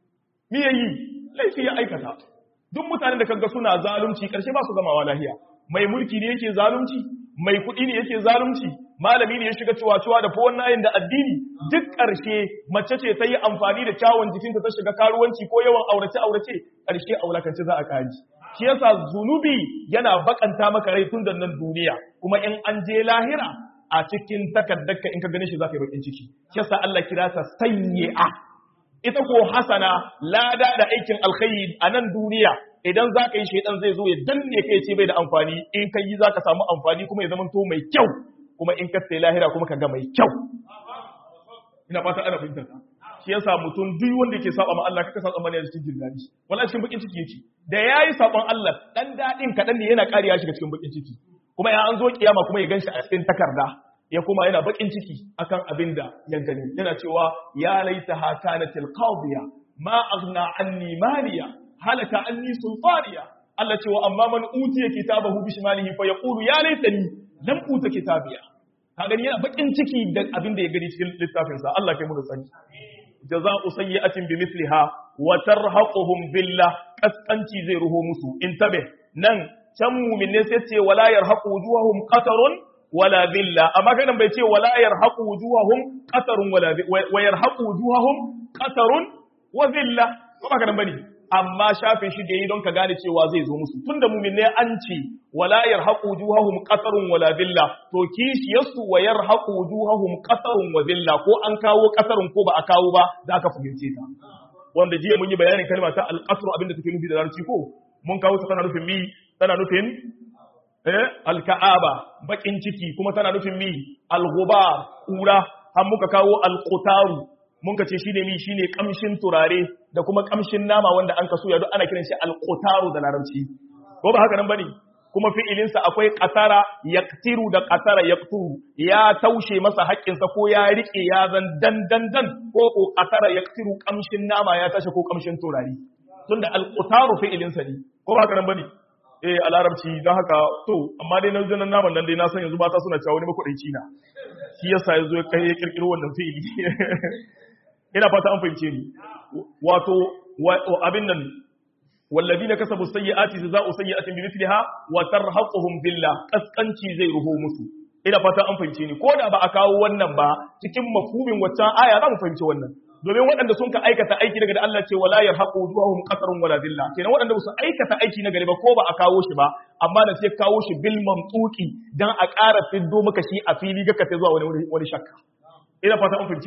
[SPEAKER 1] me yayi laifi ya aikata duk mutanen da kaga suna zalunci karshe ba su gamawa lahiya mai mulki ne yake zalunci mai kuɗi ne yake zalunci malami ne ya shiga ciwa-ciwa da fowon nayin da addini duk ƙarshe mace ce ta yi amfani da kyawun jikinta ta shiga karuwanci ko yawan aurace-aurace ƙarshe a wulakanci za a kaji shi yasa zunubi yana bakanta maka rai tun da nan duniya kuma in an je lahira a cikin takaddarka in ka gane shi za ka yi bakin ciki shi yasa Allah kira ta sayyi'a ita ko hasana lada da aikin alkhairi a nan duniya idan za ka yi shaidan zai zo ya danne kai ce bai da amfani in ka yi za ka samu amfani kuma ya zamanto mai kyau kuma in ka sai lahira kuma ka ga mai kyau ina fata ana fahimtar ka shi yasa mutum duk wanda yake saba ma Allah kaka sa tsammani a cikin jin dadi wallahi cikin bakin ciki yake da yayi saban Allah dan dadin kadan ne yana kariya shiga cikin bakin ciki kuma ya an zo kiyama kuma ya ganshi a cikin takarda ya kuma yana bakin ciki akan abin da ya gani yana cewa ya laita hakanatil qadiya ma aghna anni maliya halaka anni sultaniya Allah cewa amma man utiya kitabahu bishmalihi fa yaqulu ya laitani lam uta kitabiya ka gani yana bakin ciki da abin da ya gani cikin littafin sa Allah kai mu da sani jaza'u sayyi'atin bimithliha wa tarhaquhum billah kaskanci zai ruho musu intabe nan can mu'minne sai ce wala yarhaqu wujuhahum qatarun wala dhilla amma kai nan bai ce wala yarhaqu wujuhahum qatarun wala wa yarhaqu wujuhahum qatarun wa dhilla ko ba ka nan bane amma shafin shi da yi don ka gane cewa zai zo musu tunda mu'minne an ce wala yarhaqu wujuhahum qatarun wala dhilla to kishi yasu wa yarhaqu wujuhahum qatarun wa dhilla ko an kawo qatarun ko ba a kawo ba za ka fahimce ta wanda jiya mun yi bayanin kalma ta al-qasr abinda take nufi da larabci ko mun kawo ta tana nufin mi tana nufin eh al-ka'aba bakin ciki kuma tana nufin mi al-ghubar kura har muka kawo al-qutaru mun ka ce shine mi shine kamshin turare da kuma kamshin nama wanda an kaso ya duk ana kiran shi al-qutaru da larabci ko ba haka nan bane kuma fi'ilin sa akwai qatara yaqtiru da qatara yaqturu ya taushe masa haƙƙinsa ko ya rike ya zan dan dan dan ko ko qatara yaqtiru kamshin nama ya tashi ko kamshin turare tunda al-qutaru fi'ilin sa ne ko ba haka nan bane eh a larabci don haka to amma dai na janan naman nan dai na san yanzu mata suna cewa wani makwadaici na shi yasa yazo ya kai ya kirkiro wannan fi'ili ina fata an fahimce ni wato abin nan والذين كسبوا السيئات جزاء سيئة بمثلها وترهقهم ذلة kaskanci zai ruho musu ina fata an fahimce ni ko da ba a kawo wannan ba cikin mafhumin waccan aya za mu fahimci wannan domin waɗanda sun ka aikata aiki daga da Allah ce wala yarhaqu wujuhahum qatarun wala dhilla kenan waɗanda ba su aikata aiki na gari ba ko ba a kawo shi ba amma da sai kawo shi bil mamtuki dan a ƙara fiddo maka shi a fili ga ka zuwa wani wani shakka ina fata an fahimce ni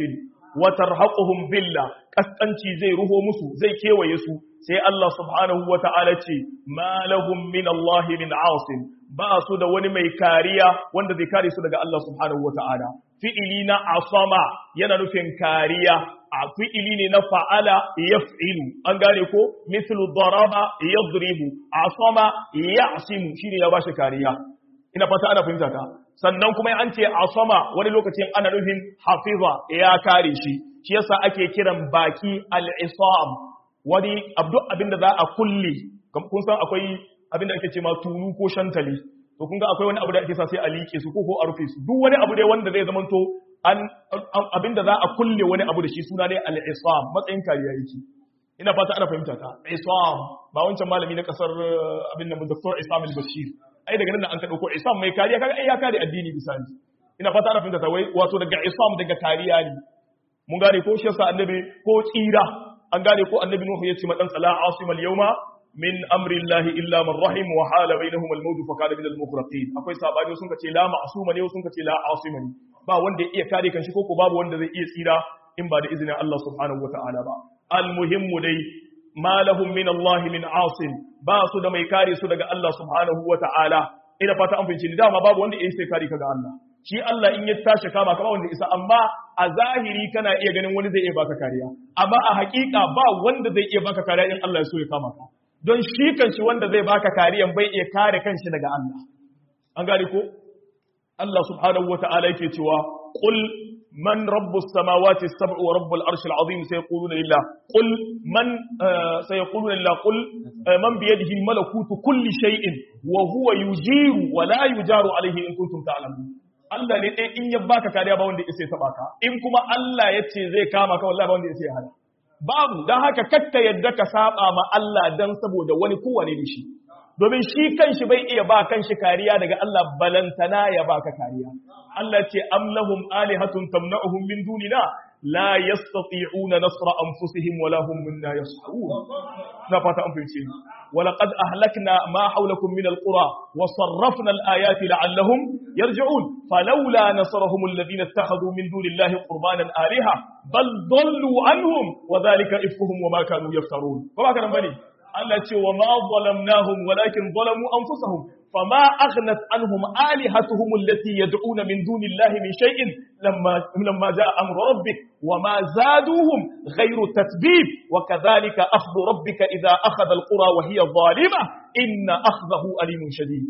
[SPEAKER 1] wa tarhaquhum billah kaskanci zai ruho musu zai kewaye su sai Allah subhanahu wa ta'ala ce ma lahum min Allah min asim ba su da wani mai kariya wanda zai kare su daga Allah subhanahu wa ta'ala fi'ili na asama yana nufin kariya a fi'ili ne na fa'ala yaf'ilu an gane ko mithlu daraba yadribu asama ya'simu shine ya bashi kariya ina fata ana fahimta ka sannan kuma an ce asama wani lokacin ana nufin hafiza ya kare shi shi yasa ake kiran baki al-isam wani abdu abinda za a kulle kun san akwai abinda ake ce ma tulu ko shantali to kun ga akwai wani abu da ake sa sai a liƙe su ko ko a rufe su duk wani abu dai wanda zai zamanto an abinda za a kulle wani abu da shi suna ne al-isam matsayin kariya yake ina fata ana fahimta ta isam ba wancan malami na kasar abin nan Dr. Isam al-Bashir ai daga nan an ka dauko isam mai kariya kaga ai ya kare addini bisani ina fata ana fahimta ta wai wato daga isam daga kariya ne mun gane ko shi yasa annabi ko tsira an gane ko annabi Nuhu ya ce ma dan sala asimal yawma min amri Allah illa man rahim wa hala bainahum al-maut fa kana min al-mughraqin akwai sabani sun kace la ma'suma ne sun kace la asima ne ba wanda ya iya kare kanshi ko ko babu wanda zai iya tsira in ba da izinin Allah subhanahu wata'ala ba al-muhimmu dai ma lahum min Allah min asim ba su da mai kare su daga Allah subhanahu wata'ala ina fata an fahimci ni dama babu wanda ya sai kare ka ga Allah shi Allah in ya tashi kama kama wanda isa amma a zahiri kana iya ganin wani zai iya baka kariya amma a hakika ba wanda zai iya baka kariya in Allah ya so ya kama ka don shi kanshi wanda zai baka kariyan bai iya kare kanshi daga Allah an gane ko Allah subhanahu wata'ala yake cewa qul man rabbus samawati as-sab'u wa rabbul arshil azim sayaquluna lillah qul man sayaquluna lillah qul man bi yadihi malakutu kulli shay'in wa huwa yujiru wa la yujaru alayhi in kuntum ta'lamun Allah ne ɗaya in ya baka kariya ba wanda ya taɓa ka in kuma Allah ya ce zai kama ka wallahi ba wanda ya hana babu don haka kakka yadda ka saba ma Allah dan saboda wani kowane ne shi domin shi kanshi bai iya ba kanshi kariya daga Allah balantana ya baka kariya Allah ce am lahum alihatun tamna'uhum min dunina la yastati'una nasra anfusihim wala hum minna yas'un na fata an fice ولقد أهلكنا ما حولكم من القرى وصرفنا الآيات لعلهم يرجعون فلولا نصرهم الذين اتخذوا من دون الله قربانا آلهة بل ضلوا عنهم وذلك إفكهم وما كانوا يفترون فما كان بني التي وما ظلمناهم ولكن ظلموا أنفسهم فما أغنت عنهم آلهتهم التي يدعون من دون الله من شيء لما, لما جاء أمر ربك وما زادوهم غير تتبيب وكذلك أخذ ربك إذا أخذ القرى وهي ظالمة إن أخذه أليم شديد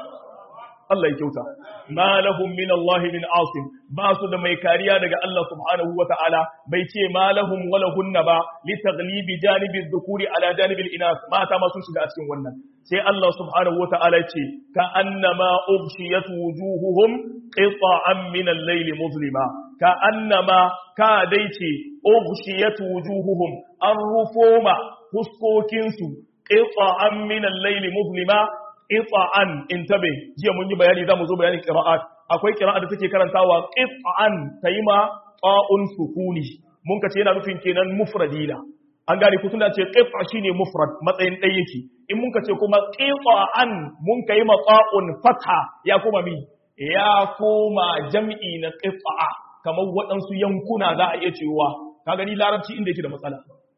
[SPEAKER 1] Allah ya kyauta ma lahum min Allah min asim ba su da mai kariya daga Allah subhanahu wa ta'ala bai ce ma lahum wala hunna ba li taghlibi janibi dhukuri ala janibi al-inas mata ma sun shiga a cikin wannan sai Allah subhanahu wa ta'ala ce ka annama ubshiyat wujuhuhum qita'an min al-layl muzlima ka annama ka dai ce ubshiyat wujuhuhum an rufoma fuskokinsu qita'an min al-layl muzlima qita'an intabe jiya mun yi bayani zamu zo bayanin qira'at akwai qira'a da take karantawa qita'an tayima ta'un sukuni mun kace yana nufin kenan mufradina an gane ku tunda ce qit'a shine mufrad matsayin dai yake in mun kace kuma qita'an mun kai ma ta'un fatha ya kuma mi ya koma jam'i na qit'a kamar waɗansu yankuna za a iya cewa ka gani larabci inda yake da matsala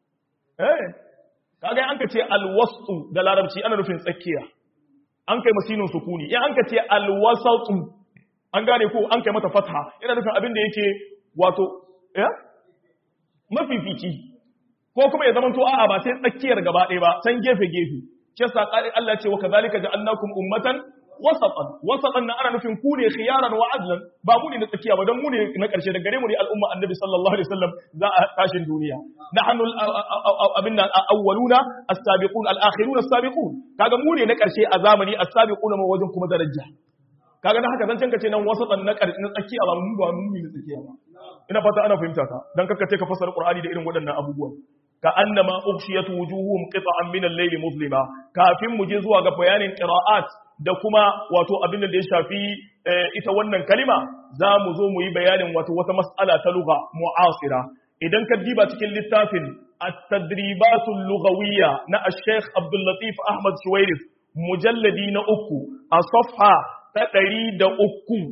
[SPEAKER 1] eh kaga an ka ce alwastu da larabci ana nufin tsakiya an kai masinin sukuni in an ka ce alwasatu an gane ko an kai mata fatha yana nufin abin da yake wato ya mafifici ko kuma ya zama to a'a ba sai tsakiyar gaba ɗaya ba san gefe gefe shi yasa Allah ce wa kadhalika ja'alnakum ummatan wasatan wasatan nan ana nufin ku ne khiyaran wa adlan ba mu ne na tsakiya ba dan mu ne na karshe da gare mu ne al'umma annabi sallallahu alaihi wasallam za a tashin duniya nahnu abinna awwaluna as-sabiqun al-akhirun as-sabiqun kaga mu ne na karshe a zamani as-sabiqun ma wajen kuma daraja kaga dan haka zancen kace nan wasatan na karshe na tsakiya ba mu ba mu ne na tsakiya ba ina fata ana fahimta ka dan kakka ce ka fasara qur'ani da irin waɗannan abubuwan ka annama ukhshiyat wujuhum qita'an min al-layli muslima kafin mu je zuwa ga bayanin qira'at da kuma wato abin da ya shafi ita wannan kalima za mu zo mu yi bayanin wato wata mas'ala ta lugha mu'asira idan ka diba cikin littafin at-tadribatul lughawiyya na al-Sheikh Abdul Latif Ahmad Shuwairif mujalladi na uku a safha ta ɗari da uku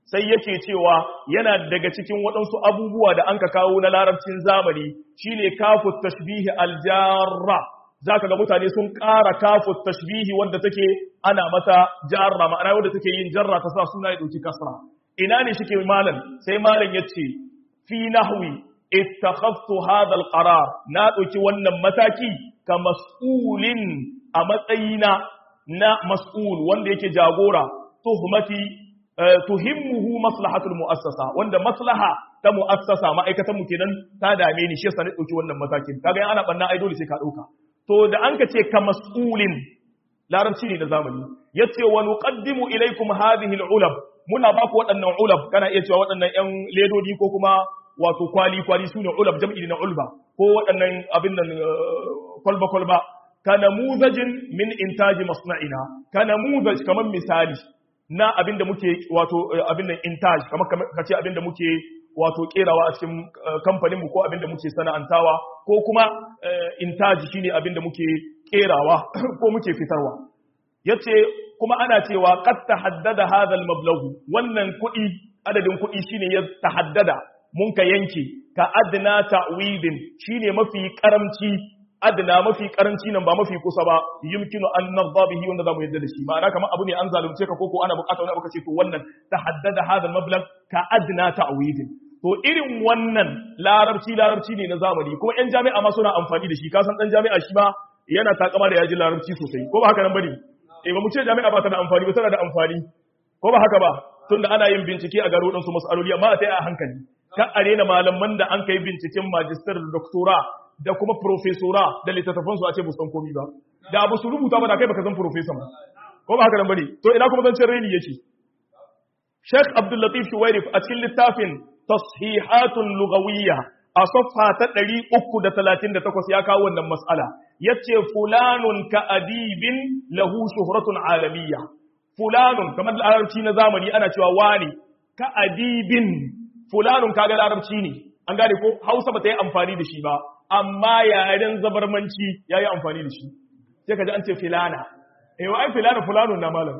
[SPEAKER 1] sai yake cewa yana daga cikin waɗansu abubuwa da an ka kawo na larabcin zamani shine kafu tashbihi aljarra zaka ga mutane sun ƙara kafu tashbihi wanda take ana mata jarra ma'ana wanda take yin jarra ta sa suna ya ɗauki kasra ina ne shike malam sai malam yace fi nahwi ittakhadtu hadha alqarar na ɗauki wannan mataki ka mas'ulin a matsayina na mas'ul wanda yake jagora tuhmati tuhimmuhu maslahatul mu'assasa wanda maslaha ta mu'assasa ma'aikatan mu kenan ta dame ni shi yasa ne dauki wannan matakin kaga ana banna ai dole sai ka dauka to da an ka ce ka mas'ulin larabci ne da zamani yace wa nuqaddimu ilaykum hadhihi al-ulab muna ba ku waɗannan ulab kana iya cewa waɗannan ƴan ledodi ko kuma wato kwali kwali sune ulab jam'i na ulba ko waɗannan abin nan kwalba kwalba ka namuzajin min intaji masna'ina ka namuzaj kamar misali na abinda muke wato abinda intaj kamar kace abinda muke wato kerawa a cikin kamfanin mu ko abinda muke sana'antawa ko kuma intaji shine abinda muke kerawa ko muke fitarwa yace kuma ana cewa qad tahaddada hadha al-mablagh wannan kuɗi adadin kuɗi shine ya tahaddada mun ka yanke ka adna ta'widin shine mafi karamci adna mafi karanci nan ba mafi kusa ba yumkinu an narda bihi wanda zamu yadda da shi ma'ana kamar abu ne an zalunce ka koko ana bukata wani abu kace to wannan tahaddada hadha al-mablagh ka adna ta'widin to irin wannan larabci larabci ne na zamani kuma yan jami'a ma suna amfani da shi ka san dan jami'a shi ma yana takama da yaji larabci sosai ko ba haka nan bane eh ba mu ce jami'a ba ta da amfani ba tana da amfani ko ba haka ba tunda ana yin bincike a garo dan su masaloli amma a tai a hankali ka arena malaman da an kai binciken magister da doctora da kuma profesora da littattafan su a ce san komi ba da abu su rubuta ba da kai baka san professor ba ko ba haka nan bane to ina kuma zancen reni yake Sheikh Abdul Latif Shuwairif a cikin littafin Tashihatun Lughawiyya a safha ta 338 ya kawo wannan mas'ala yace fulanun ka adibin lahu shuhratun alamiyya fulanun kamar larabci na zamani ana cewa wani ka adibin fulanun kaga larabci ne an gane ko Hausa ba ta yi amfani da shi ba amma yaren zabarmanci yayi amfani da shi sai kaji an ce filana eh wai filana fulanun na malam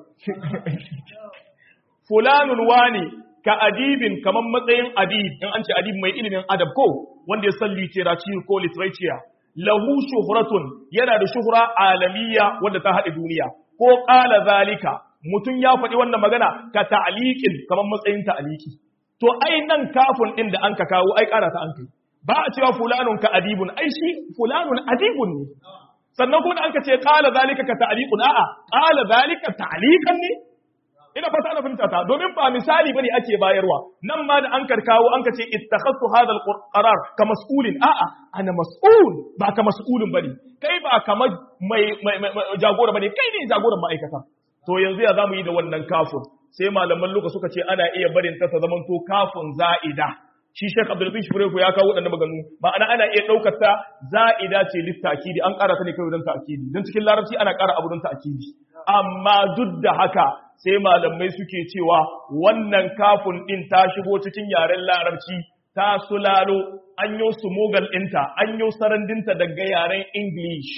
[SPEAKER 1] fulanun wani ka adibin kamar matsayin adib in an ce adib mai ilimin adab ko wanda ya san literature ko literature lahu shuhratun yana da shuhra alamiya wanda ta haɗe duniya ko ƙala zalika mutum ya faɗi wannan magana ka ta'liqin kamar matsayin ta'liqi to ai nan kafin din da an ka kawo ai ƙara ta an kai ba a cewa fulanun ka adibun ai shi fulanun adibun ne sannan kuma da an ka ce ƙala zalika ka ta'liqun a'a ƙala zalika ta'liqan ne ina fata ana fahimta ta domin ba misali bane ake bayarwa nan ma da an karkawo an ka ce ittakhadtu hadha alqarar ka mas'ulin a'a ana mas'ul ba ka mas'ulin bane kai ba kamar mai jagora bane kai ne jagoran ma'aikata to yanzu ya zamu yi da wannan kafin sai malaman luka suka ce ana iya barin ta ta zaman to kafin za'ida shi Sheikh Abdul Latif Shibreku ya kawo wadannan maganu ma'ana ana iya daukar ta za'ida ce littakidi an ƙara ta ne kawai don ta'kidi don cikin larabci ana ƙara abu don ta'kidi amma duk da haka sai malamai suke cewa wannan kafin ɗin ta shigo cikin yaren larabci ta sulalo an yi su mogal ɗinta an yi sarandinta daga yaren english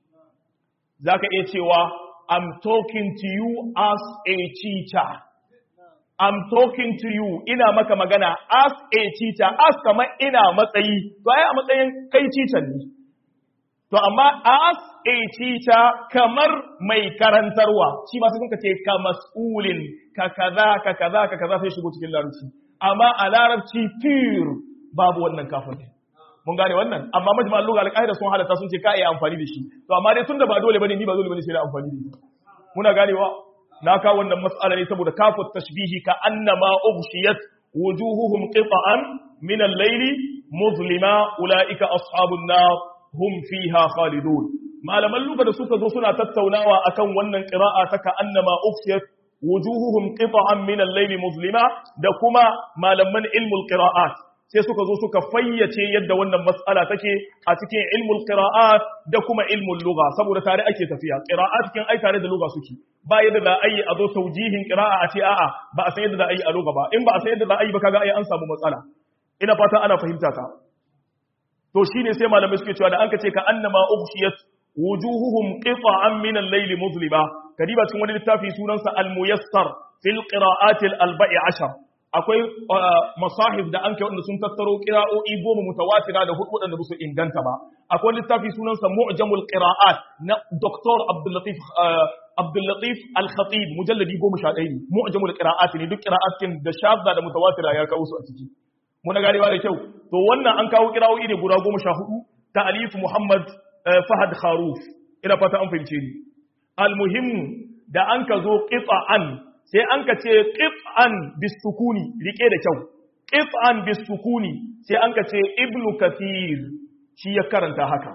[SPEAKER 1] za ka iya cewa i'm talking to you as a teacher i'm talking to you ina maka magana as a teacher as kamar ina matsayi to ai a matsayin kai teacher ne To amma as a teacher kamar mai karantarwa shi ma sai kun ce ka mas'ulin ka kaza ka kaza ka kaza sai shigo cikin larabci amma a larabci pure babu wannan kafin mun gane wannan amma majma'al lugha al-qaida sun halatta sun ce ka iya amfani da shi to amma dai tunda ba dole bane ni ba dole bane sai da amfani da shi muna ganewa na kawo wannan mas'ala ne saboda kafut tashbihi ka annama ughshiyat wujuhuhum qita'an min al-layli muzlima ulaika ashabun nar hum fiha khalidun malaman luga da suka zo suna tattaunawa akan wannan qira'a ta ka'annama ufsiyat wujuhuhum qita'an min al-layli muzlima da kuma malaman ilmul qira'at sai suka zo suka fayyace yadda wannan mas'ala take a cikin ilmul qira'at da kuma ilmul lugha saboda tare ake tafiya qira'at kin ai tare da lugha suke ba yadda za a yi a zo taujihin qira'a a ce a'a ba a san yadda za a yi a lugha ba in ba a san yadda za a yi ba kaga ai an samu matsala ina fata ana fahimta ta to shine sai malamai suke cewa da an ce ka annama ughshiyat wujuhuhum qita'an min al-layl muzlima kadiba cikin wani littafi sunansa al-muyassar fil qira'at al-arba'i ashar akwai masahif da an kai wanda sun tattaro qira'o'i goma mutawatira da hudu wadanda ba su inganta ba akwai littafi sunansa mu'jamul qira'at na Dr. Abdul Latif Abdul Latif Al-Khatib mujalladi 11 ne mu'jamul qira'at ne duk qira'atin da shadda da mutawatira ya kawo su a ciki muna garewa da kyau to wannan an kawo qira'o'i ne guda 14 ta Alif Muhammad Fahad Kharuf ina fata an fahimce ni al-muhimmu da an ka zo qita'an sai an ka ce qit'an bisukuni rike da kyau qit'an bisukuni sai an ka ce ibnu kathir shi ya karanta haka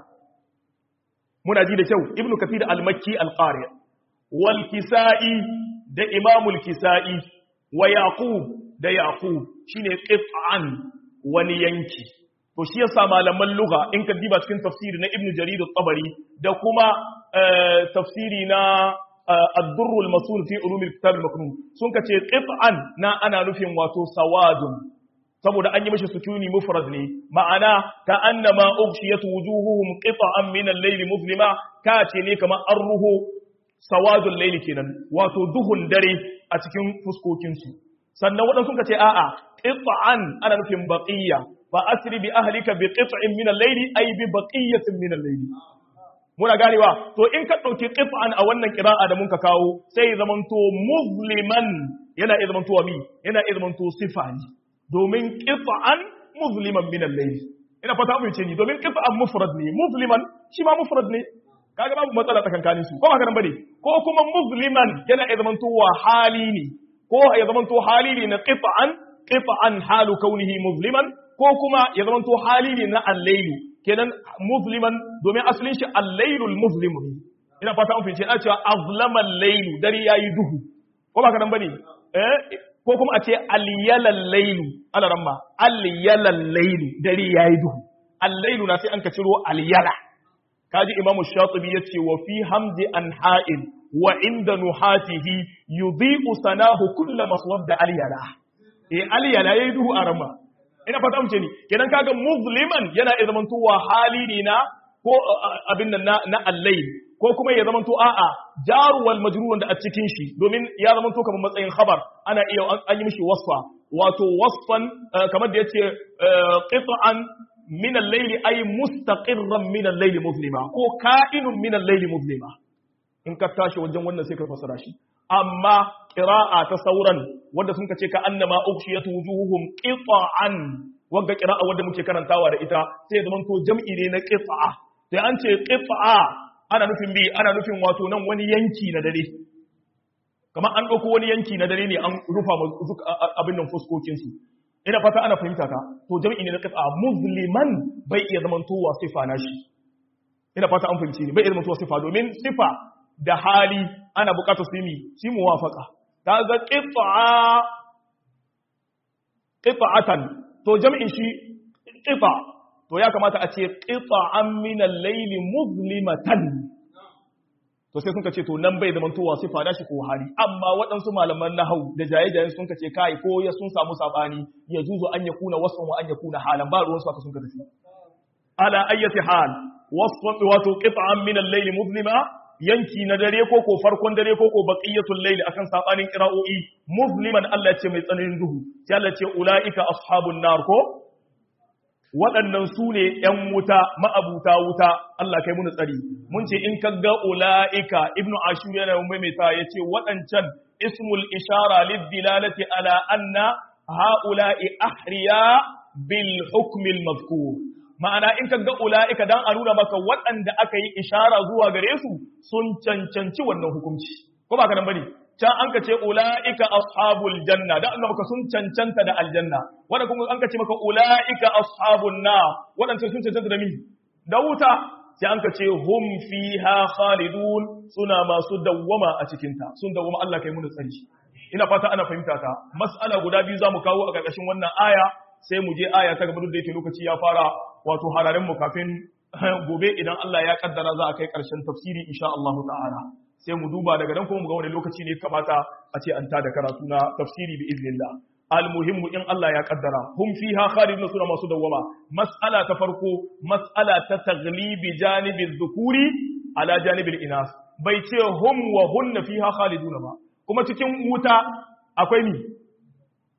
[SPEAKER 1] muna ji da kyau ibnu kathir al-makki al-qari wal kisai da imamul kisai wa yaqub da yaqub shine qit'an wani yanki to shi yasa malaman lugha in ka diba cikin tafsiri na ibnu jarir at-tabari da kuma tafsiri na الدر المصون في علوم الكتاب المكنون sun kace qit'an na ana nufin wato sawadun saboda an yi mishi sukuni mufrad ne ma'ana ka annama ughshiyat wujuhuhum qit'an min al-layli muzlima ka ce ne kamar arruhu sawadul layli kenan wato duhun dare a cikin fuskokin su sannan wadan sun kace a'a qit'an ana nufin baqiya fa asri bi ahlika bi qit'in min al-layli ay bi baqiyatin min al-layli muna ganewa to in ka ɗauki qit'an a wannan qira'a da mun ka kawo sai zamanto musliman yana iya zamanto mi yana iya zamanto sifa ne domin qit'an musliman min al-layl ina fata mu ce ni domin qit'an mufrad ne musliman shi ma mufrad ne kaga babu matsala tsakankanin su ko ba haka bane ko kuma musliman yana iya zamanto wa hali ne ko ya zamanto hali ne na qit'an qit'an halu kaunihi musliman ko kuma ya zamanto hali ne na al-layl kenan musliman domin asalin shi al-lailul muslim ina fata an fice ana cewa azlama al-lailu dare yayi duhu ko ba ka nan bane eh ko kuma a ce al-yalal lailu ala ramma al-yalal lailu dare yayi duhu al-lailu na sai an ka ciro al-yala kaji imamu shatibi yace wa fi hamdi anha'in wa inda nuhatihi yudhi'u sanahu kullu maswadda al-yala eh al-yala yayi duhu a ramma ina fata mu ce ni kenan kaga musliman yana iya zamantowa hali ne na ko abin nan na allai ko kuma ya zamanto a'a jaru wal majrur da a cikin shi domin ya zamanto kamar matsayin khabar ana iya an yi mishi wasfa wato wasfan kamar da yace qit'an min al-layl ay mustaqirran min al-layl muslima ko ka'inun min al-layl muslima in ka tashi wajen wannan sai ka fasara shi amma ƙira'a ta sauran wanda sun ce ka annama ukhshiyatu wujuhuhum qita'an wanda ƙira'a wanda muke karantawa da ita sai zaman to jam'i ne na qita'a sai an ce qita'a ana nufin bi ana nufin wato nan wani yanki na dare kamar an ɗauko wani yanki na dare ne an rufa abin nan fuskokin su ina fata ana fahimta ka to jam'i ne na qita'a musliman bai iya zaman to wa sifa na shi ina fata an fahimci ne bai iya zaman to sifa domin sifa da hali ana bukatar su yi shi muwafaka ta ga ƙifa'a ƙifa'atan to jami'in shi ƙifa to ya kamata a ce ƙifa'an minan laili muslimatan to sai sun ka ce to nan bai zama towa sifa da shi ko hali amma waɗansu malaman nahau da jaye-jayen sun ka ce kai ko ya sun samu sabani ya juzo an ya kuna wasu wa an ya kuna halan ba ruwansu aka sun ka tafi ala ayyati hal wasu wato ƙifa'an minan laili muslima yanki na dare ko ko farkon dare ko ko baqiyatul layl akan sabanin qira'o'i musliman Allah ce mai tsananin duhu sai Allah ce ulaika ashabun nar ko waɗannan su ne ‘yan wuta ma'abuta wuta Allah kai muni tsari mun ce in ka ga ula'ika ibnu ashur yana maimaita ya ce waɗancan ismul ishara liddilalati ala anna ha'ula'i ahriya bil hukmil mazkur ma'ana in ka ga ula'ika dan a nuna maka waɗanda aka yi ishara zuwa gare su sun cancanci wannan hukunci ko ba ka nan bane can an ka ce ula'ika ashabul janna dan Allah maka sun cancanta da aljanna wanda kuma an ka ce maka ula'ika ashabun na waɗanda sun cancanta da mi da wuta sai an ka ce hum fiha khalidun suna masu dawwama a cikin ta sun dawwama Allah kai mu tsari ina fata ana fahimta ta mas'ala guda biyu zamu kawo a ƙarƙashin wannan aya sai mu je aya ta gaba da yake lokaci ya fara wato hararen mu kafin gobe idan Allah ya kaddara za a kai ƙarshen tafsiri insha Allah ta'ala sai mu duba daga nan kuma mu ga wani lokaci ne kamata a ce an ta da karatu na tafsiri bi iznillah almuhimmu in Allah ya kaddara hum fiha khalidun suna masu dawwama mas'ala ta farko mas'ala ta taglibi janibi dhukuri ala janibil inas bai ce hum wa hunna fiha khalidun ba kuma cikin wuta akwai ni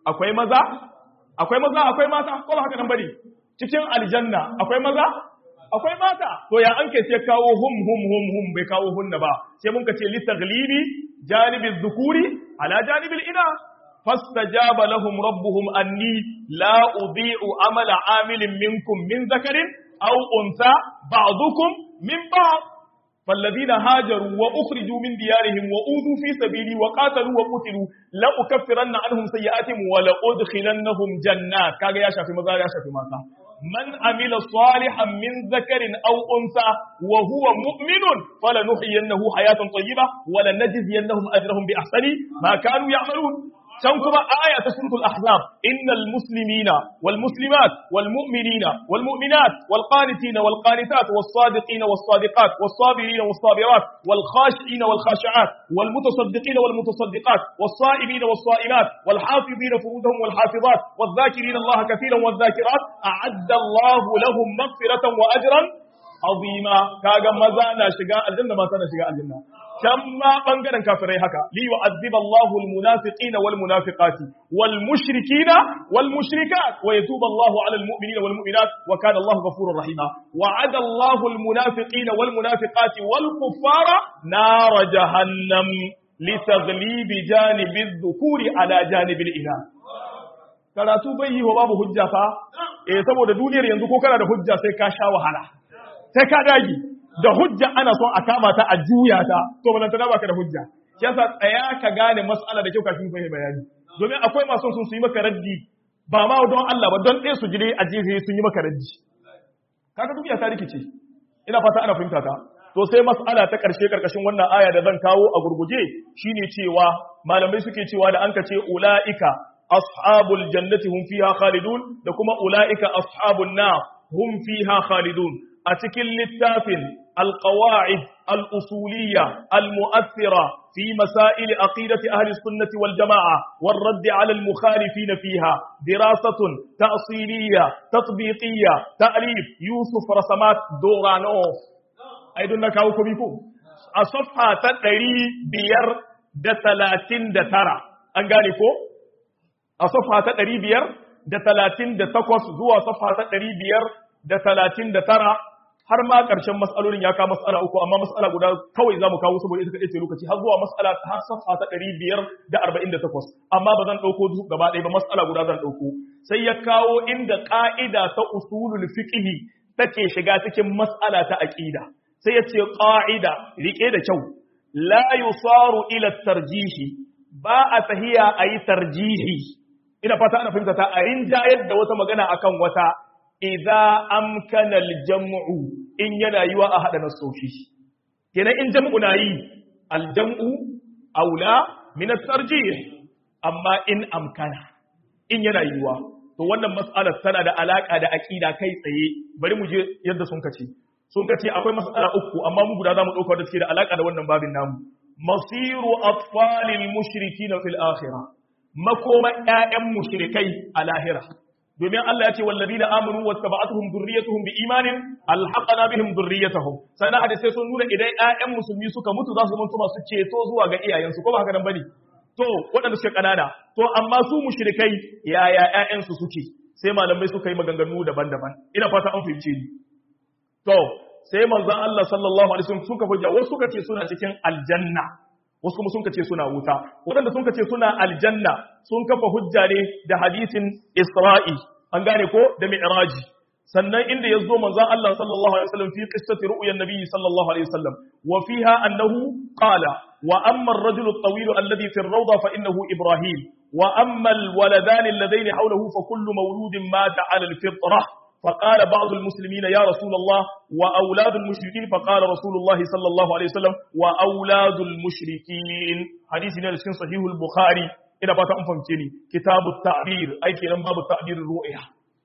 [SPEAKER 1] akwai maza akwai maza akwai mata ko ba haka nan bane cikin aljanna akwai maza akwai mata to ya an ke sai kawo hum hum hum hum bai kawo hunna ba sai mun ka ce li taglibi janibi dhukuri ala janibi ina fastajaba lahum rabbuhum anni la udhi'u amala amilin minkum min zakarin aw unsa ba'dukum min ba'd فالذين هاجروا وأخرجوا من ديارهم وأوذوا في سبيلي وقاتلوا وقتلوا لأكفرن عنهم سيئاتهم ولأدخلنهم جنات كاغا يا شافي مزار يا شافي ماتا من عمل صالحا من ذكر أو أنثى وهو مؤمن فلنحيينه حياة طيبة ولنجزينهم أجرهم بأحسن ما كانوا يعملون can kuma aya ta suratul ahzab innal muslimina wal muslimat wal mu'minina wal mu'minat wal qanitina wal qanitat was sadiqina was sadiqat was sabirina was sabirat wal khashiina wal khashi'at wal mutasaddiqina wal mutasaddiqat was sa'imina was sa'imat wal hafizina furujahum wal hafizat wal dhakirina allaha katiran wal dhakirat a'adda allahu lahum maghfiratan wa ajran azima kaga maza na shiga aljanna mata na shiga aljanna can ma bangaren kafirai haka li yu'adhiba Allahu al-munafiqina wal munafiqati wal mushrikina wal mushrikat wa yatubu Allahu 'ala al-mu'minina wal mu'minat wa kana Allahu ghafurur rahima wa'ada Allahu al-munafiqina wal munafiqati wal kuffara nar jahannam li taghlibi janibi adh-dhukuri 'ala janibi al-inath karatu bai yi wa babu hujja fa eh saboda duniyar yanzu ko kana da hujja sai ka sha wahala sai ka dage da hujja ana son a kama ta a juya ta to ba ta baka da hujja yasa tsaya ka gane mas'ala da kyau kafin fahimta bayani domin akwai masu sun su yi maka raddi ba ma don Allah ba don ɗaya su jire a jefe sun yi maka raddi kaga duniya ta rikice ina fata ana fahimta ta to sai mas'ala ta karshe karkashin wannan aya da zan kawo a gurguje shine cewa malamai suke cewa da an ka ce ulaika ashabul jannati hum fiha khalidun da kuma ulaika ashabun nar hum fiha khalidun a cikin littafin القواعد الأصولية المؤثرة في مسائل عقيدة أهل السنة والجماعة والرد على المخالفين فيها دراسة تأصيلية تطبيقية تأليف يوسف رسمات دورانوف أيضا نكاوكم بكم الصفحة تدري بير دتلاتين دترى أنقالكم الصفحة تدري بير دتلاتين دتكوس زوا صفحة تدري بير دتلاتين دترى har ma ƙarshen matsalolin ya kawo matsala uku amma matsala guda kawai za mu kawo saboda ita kaɗai ce lokaci har zuwa matsala har safa ta ɗari biyar da arba'in da takwas amma ba zan ɗauko su gaba ɗaya ba matsala guda zan ɗauko sai ya kawo inda ƙa'ida ta usulul fiqhi take shiga cikin matsala ta aƙida sai ya ce ƙa'ida riƙe da kyau la yusaru ila tarjihi ba a tahiya a yi tarjihi ina fata ana fahimta ta a rinjayar da wata magana akan wata idza amkana aljam'u in yana yiwa a hada nasoshi kenan in jam'u na yi aljam'u aula min at-tarjih amma in amkana in yana yiwa to wannan mas'alar tana da alaka da aqida kai tsaye bari mu je yadda sun kace sun kace akwai mas'ala uku amma mu guda zamu dauka da suke da alaka da wannan babin namu masiru atfalil mushrikin fil akhirah makoma ƴaƴan mushrikai a lahira domin Allah ya ce wallazi da amanu wa tabatuhum dhurriyyatuhum bi imanin alhaqana bihim dhurriyyatuhum sannan hadisi sun nuna idan ƴaƴan musulmi suka mutu za su mutu masu ceto zuwa ga iyayensu ko ba haka nan bane to waɗanda suke kanana to amma su mushrikai yaya ƴaƴan su suke sai malamai suka yi maganganu daban-daban ina fata an fahimce ni to sai manzon Allah sallallahu alaihi wasallam suka hujja wasu suka ce suna cikin aljanna wasu kuma sun kace suna wuta waɗanda sun kace suna aljanna sun kafa hujja ne da hadisin Isra'i an gane ko da Mi'raji sannan inda yazo manzon Allah sallallahu alaihi wasallam fi qissati ru'yan nabiy sallallahu alaihi wasallam wa fiha annahu qala wa amma ar-rajulu at-tawil alladhi fi ar-rawda fa innahu Ibrahim wa amma al-waladan alladhayni hawlahu fa kullu mawludin mata 'ala al-fitrah فقال بعض المسلمين يا رسول الله وأولاد المشركين فقال رسول الله صلى الله عليه وسلم وأولاد المشركين حديث نفس صحيح البخاري إذا بات أنفمتني كتاب التعبير أي كلام باب التعبير الرؤيا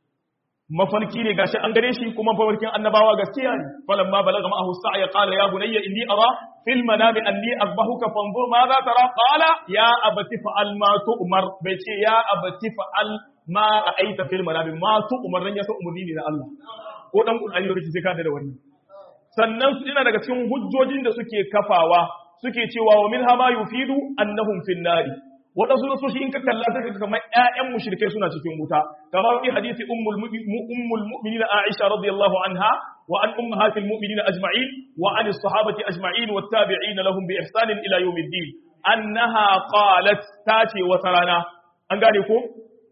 [SPEAKER 1] mafarki ne gashi an gare shi kuma mafarkin annabawa gaskiya ne falamma balaga ma'ahu sa'ya qala ya bunayya inni ara fil manami anni azbahuka fanzur ma za tara qala ya abati fa'al ma tu'mar bai ce ya abati fa'al ma ra'aita fil manami ma tu'mar ran ya san umurni ne na Allah ko dan Qur'ani da sai ka da wannan sannan su ina daga cikin hujjojin da suke kafawa suke cewa wa minha ma yufidu annahum fin nari waɗansu nasoshi in ka kalla sai ka kamar ƴaƴan mushrikai suna cikin wuta kamar fi hadisi ummul ummul mu'minin Aisha radiyallahu anha wa an ummahatil mu'minin ajma'in wa an as-sahabati ajma'in wat tabi'in lahum bi ihsan ila yawmiddin annaha qalat tace wata rana an gane ko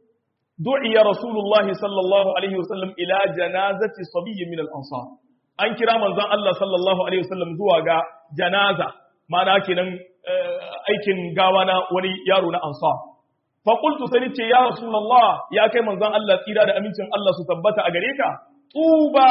[SPEAKER 1] du'iya rasulullah sallallahu alaihi wasallam ila janazati sabiyyin min al-ansar an kira manzon Allah sallallahu alaihi wasallam zuwa ga janaza ma'ana kenan aikin gawa na wani yaro na ansar fa qultu sai ce ya rasulullah ya kai manzon Allah tsira da amincin Allah su tabbata a gare ka tuba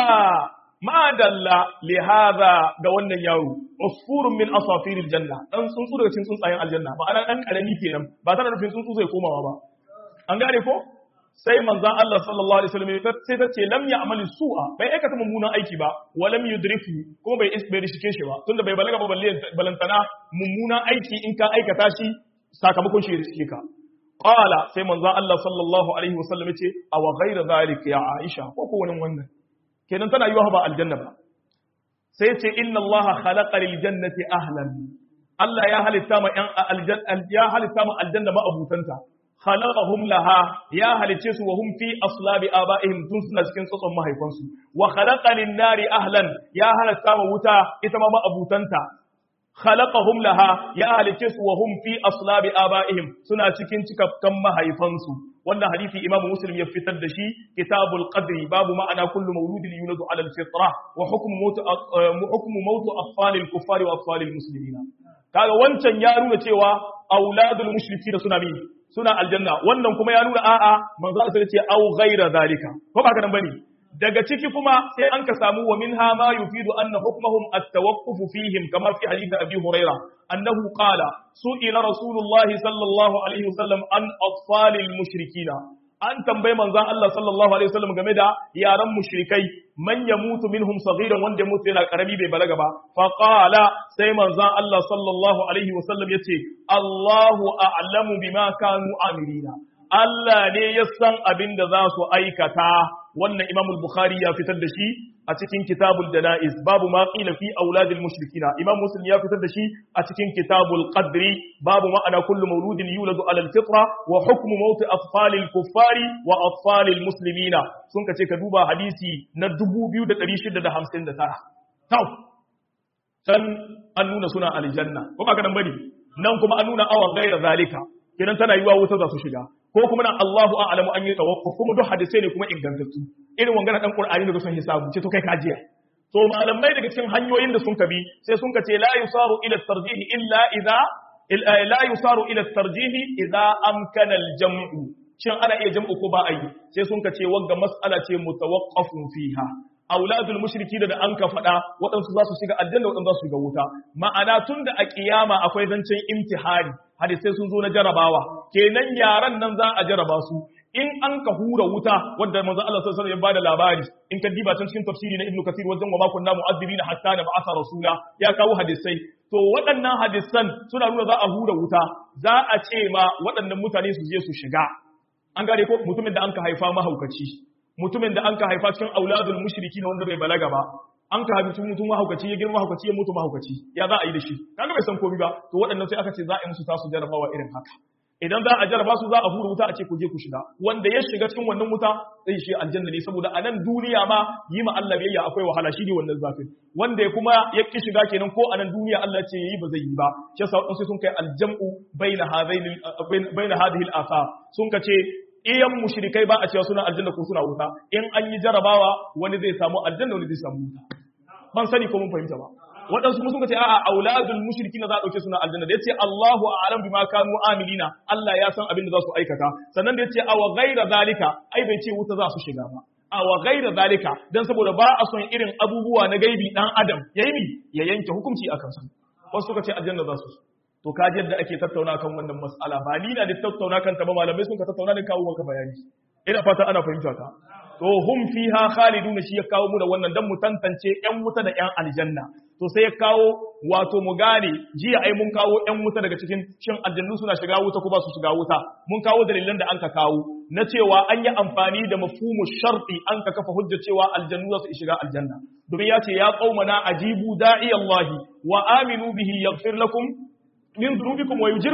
[SPEAKER 1] ma dalla li hadha ga wannan yaro usfurun min asafiril janna dan tsuntsu daga cikin tsuntsayen aljanna ma'ana dan karami kenan ba tana nufin tsuntsu zai komawa ba an gane ko sai manzan Allah sallallahu alaihi wasallam sai ta ce lam ya'mali su'a bai aikata mummunan aiki ba wa lam yudriku kuma bai bai rishike shi ba tunda bai balaga ba balle balantana mummunan aiki in ka aikata shi sakamakon shi rishike ka qala sai manzan Allah sallallahu alaihi wasallam ya ce aw ghayra zalika ya Aisha ko ko wani wannan kenan tana yiwa ba aljanna ba sai ce inna Allah khalaqa lil jannati ahlan Allah ya halitta ma yan aljanna ya halitta ma aljanna ma abutanta khalaqahum laha ya halice su wa hum fi aslabi abaihim tun suna cikin tsotson mahaifansu wa khalaqa lin nari ahlan ya halatta wa wuta ita ma abutanta khalaqahum laha ya halice su wa hum fi aslabi abaihim suna cikin cikakkan mahaifansu wannan hadisi imamu muslim ya fitar da shi kitabul qadri babu ma'ana kullu mawludin yuladu ala al-fitra wa hukmu mautu hukmu mautu atfalil kuffari wa atfalil muslimina kaga wancan ya nuna cewa auladul mushrikina suna bi suna aljanna wannan kuma ya nuna a'a manzo Allah ce au ghaira zalika ko ba ka nan bane daga ciki kuma sai an ka samu wa minha ma yufidu anna hukmuhum at-tawaqquf fihim kama fi hadith abi huraira annahu qala su'ila rasulullahi sallallahu alaihi wasallam an atfalil mushrikina an tambayi manzon Allah sallallahu alaihi wasallam game da yaran mushrikai man yamutu minhum saghiran wanda mutu yana karami bai balaga ba fa qala sai manzon Allah sallallahu alaihi wasallam yace Allahu a'lamu bima kanu amirina Allah ne ya san abin da za su aikata wannan Imam al-Bukhari ya fitar da shi a cikin Kitabul Janaiz babu ma qila fi auladil mushrikina Imam Muslim ya fitar da shi a cikin Kitabul Qadri babu ma'ana kullu mawludin yuladu ala al-fitra wa hukmu mawt atfalil kuffari wa atfalil muslimina sun kace ka duba hadisi na 2659 tau can an nuna suna aljanna ko ba ka nan bane nan kuma an nuna awa gaira zalika kenan tana yiwa wuta za su shiga ko kuma nan Allahu a'lamu an yi tawakkuf kuma duk hadisai ne kuma ingantattu irin wangana dan Qur'ani daga son hisabu ce to kai kajiya to malamai daga cikin hanyoyin da sun kabi sai sun kace la yusaru ila tarjihi illa idza la yusaru ila tarjihi idza amkana al-jam'u shin ana iya jam'u ko ba a yi sai sun kace wanga mas'ala ce mutawaqqafun fiha auladul mushriki da an ka faɗa waɗansu za su shiga aljanna waɗansu za su shiga wuta ma'ana tun da a kiyama akwai zancen imtihani hadisai sun zo na jarabawa kenan yaran nan za a jaraba su in an ka hura wuta wanda manzo Allah sallallahu alaihi wasallam ya bada labari in ka diba can cikin tafsiri na Ibn Kathir wajen wa ma kunna mu'azzibina hatta na ba'atha rasula ya kawo hadisai to waɗannan hadisan suna nuna za a hura wuta za a ce ma waɗannan mutane su je su shiga an gane ko mutumin da an ka haifa mahaukaci mutumin da an ka haifa cikin auladul mushriki wanda bai balaga ba an ka haifi mutum mahaukaci ya girma mahaukaci ya mutu mahaukaci ya za a yi da shi kaga bai san komai ba to waɗannan sai aka ce za a yi musu tasu jarabawa irin haka idan za a jaraba su za a hura wuta a ce ku je ku shiga wanda ya shiga cikin wannan wuta zai shi aljanna ne saboda a nan duniya ma yi ma Allah biyayya akwai wahala shi ne wannan zafin wanda ya kuma ya ki shiga kenan ko a nan duniya Allah ce yayi ba zai yi ba shi yasa sai sun kai aljamu baina hadaini baina hadhihi al-athar sun kace iyan mushrikai ba a cewa suna aljanna ko suna wuta in an yi jarabawa wani zai samu aljanna wani zai samu wuta ban sani ko mun fahimta ba waɗansu sun ce a'a auladul mushrikina za a dauke suna aljanna da yace Allahu a'lam bima kanu amilina Allah ya san abin da za su aikata sannan da yace awa ghaira zalika ai bai ce wuta za su shiga ba awa ghaira zalika dan saboda ba a son irin abubuwa na gaibi dan adam yayi mi ya yanke hukunci akan su wasu suka ce aljanna za su to ka yadda ake tattauna kan wannan mas'ala ba ni na da tattauna kan ta ba malamai sun ka tattauna ne kawo maka bayani ina fata ana fahimta ta to hum fiha khalidun shi ya kawo mu da wannan dan mu tantance yan wuta da yan aljanna to sai ya kawo wato mu gane jiya ai mun kawo yan wuta daga cikin shin aljannu suna shiga wuta ko ba su shiga wuta mun kawo dalilan da an ka kawo na cewa an yi amfani da mafhumu sharti an ka kafa hujja cewa aljannu za su shiga aljanna domin ya ce ya qaumana ajibu da'i Allah wa aminu bihi yaghfir lakum min dhunubikum wa yujirkum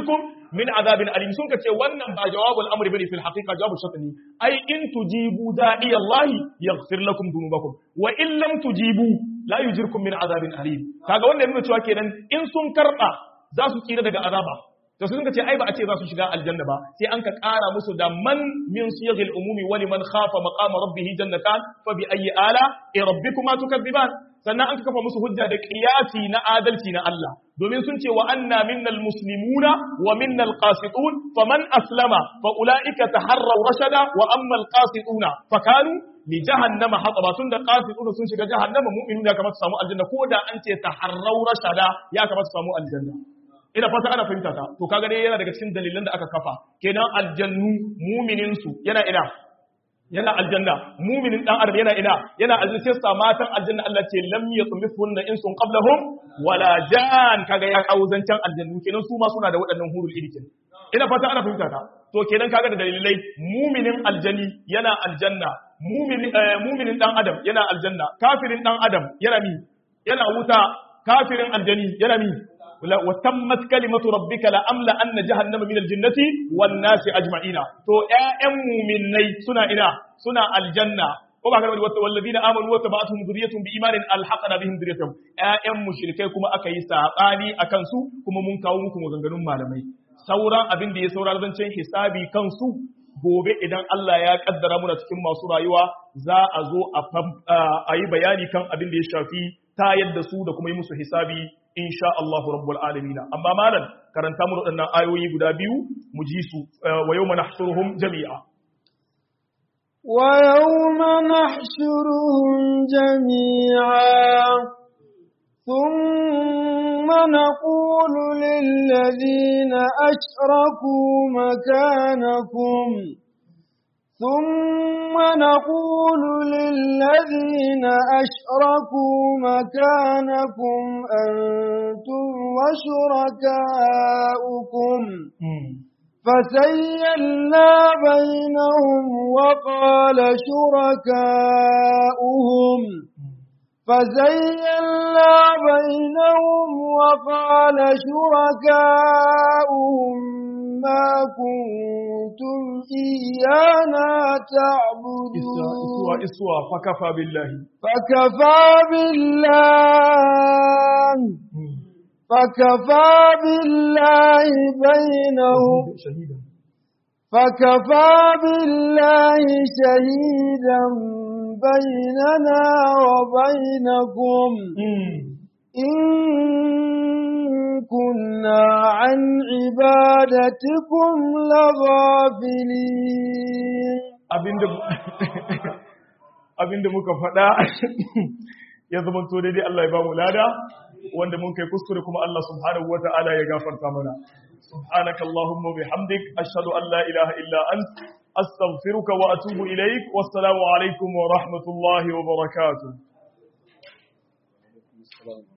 [SPEAKER 1] min azabin alim sun ka ce wannan ba jawabul amri bane fil haqiqa jawabu shart ne ai in tujibu da'i Allah yaghfir lakum dhunubakum wa in lam tujibu la yujirkum min azabin alim kaga wannan yana cewa kenan in sun karba za su tsira daga azaba to sun ce ai ba a ce za su shiga aljanna ba sai an ka ƙara musu da man min siyaghil umumi wa liman khafa maqama rabbih jannatan fa bi ayyi ala rabbikuma tukadziban sannan an kafa musu hujja da qiyasi na adalci na Allah domin sun ce wa anna minnal muslimuna wa minnal qasitun faman aslama fa ulaika taharraw rashada wa amma al qasituna fa kanu li jahannama hataba tun da qasituna sun shiga jahannama mu'minuna kamar su samu aljanna ko da an ce taharraw rashada ya kamar su samu aljanna ina fata ana fahimta ta to kaga dai yana daga cikin dalilan da aka kafa kenan aljannu mu'minin su yana ina yana aljanna muminin dan adam yana ina yana aljanna sai sa matan aljanna Allah ce lam yatmithunna insun qablahum wala jan kaga ya kawo zancan aljannu kenan su ma suna da waɗannan hurul ilikin ina fata ana fahimta ta to kenan kaga da dalilai muminin aljani yana aljanna muminin muminin dan adam yana aljanna kafirin dan adam yana mi yana wuta kafirin aljani yana mi وتمت كلمة ربك لأملا أن جهنم من الجنة والناس أجمعين تو أم مني سنة إنا سنة الجنة وما كان والذين آمنوا وتبعتهم ذريتهم بإيمان ألحقنا بهم ذريتهم أم مشركي كما أكي ساقاني أكنسو كما منكاومكم وغنغنون مالمي sauran abin da ya saura zancen hisabi kansu gobe idan Allah ya kaddara muna cikin masu rayuwa za a zo a yi bayani kan abin da ya shafi ta yadda su da kuma yi musu hisabi insha Allahu rabbul alamin amma malam karanta mu waɗannan ayoyi guda biyu mu ji su wa yawma nahshuruhum jami'a
[SPEAKER 2] wa yawma nahshuruhum jami'a thumma naqulu lil ladina ashraku makanakum ثم نقول للذين أشركوا مكانكم أنتم وشركاؤكم فسيلنا بينهم وقال شركاؤهم فزيلنا بينهم وقال شركاؤهم ما كنتم إيانا تعبدون
[SPEAKER 1] إسوا إسوا فكفى بالله
[SPEAKER 2] فكفى بالله فكفى بالله بينهم
[SPEAKER 1] شهيدا
[SPEAKER 2] فكفى بالله شهيدا بيننا وبينكم إن كنا عن عبادتكم لغافلين
[SPEAKER 1] abinda muka faɗa ya zama to daidai Allah ya ba mu lada wanda mun kai kuskure kuma Allah subhanahu wata'ala ya gafarta mana subhanaka allahumma bihamdik ashhadu an la ilaha illa ant astaghfiruka wa atubu ilaik wassalamu alaikum wa rahmatullahi wa barakatuh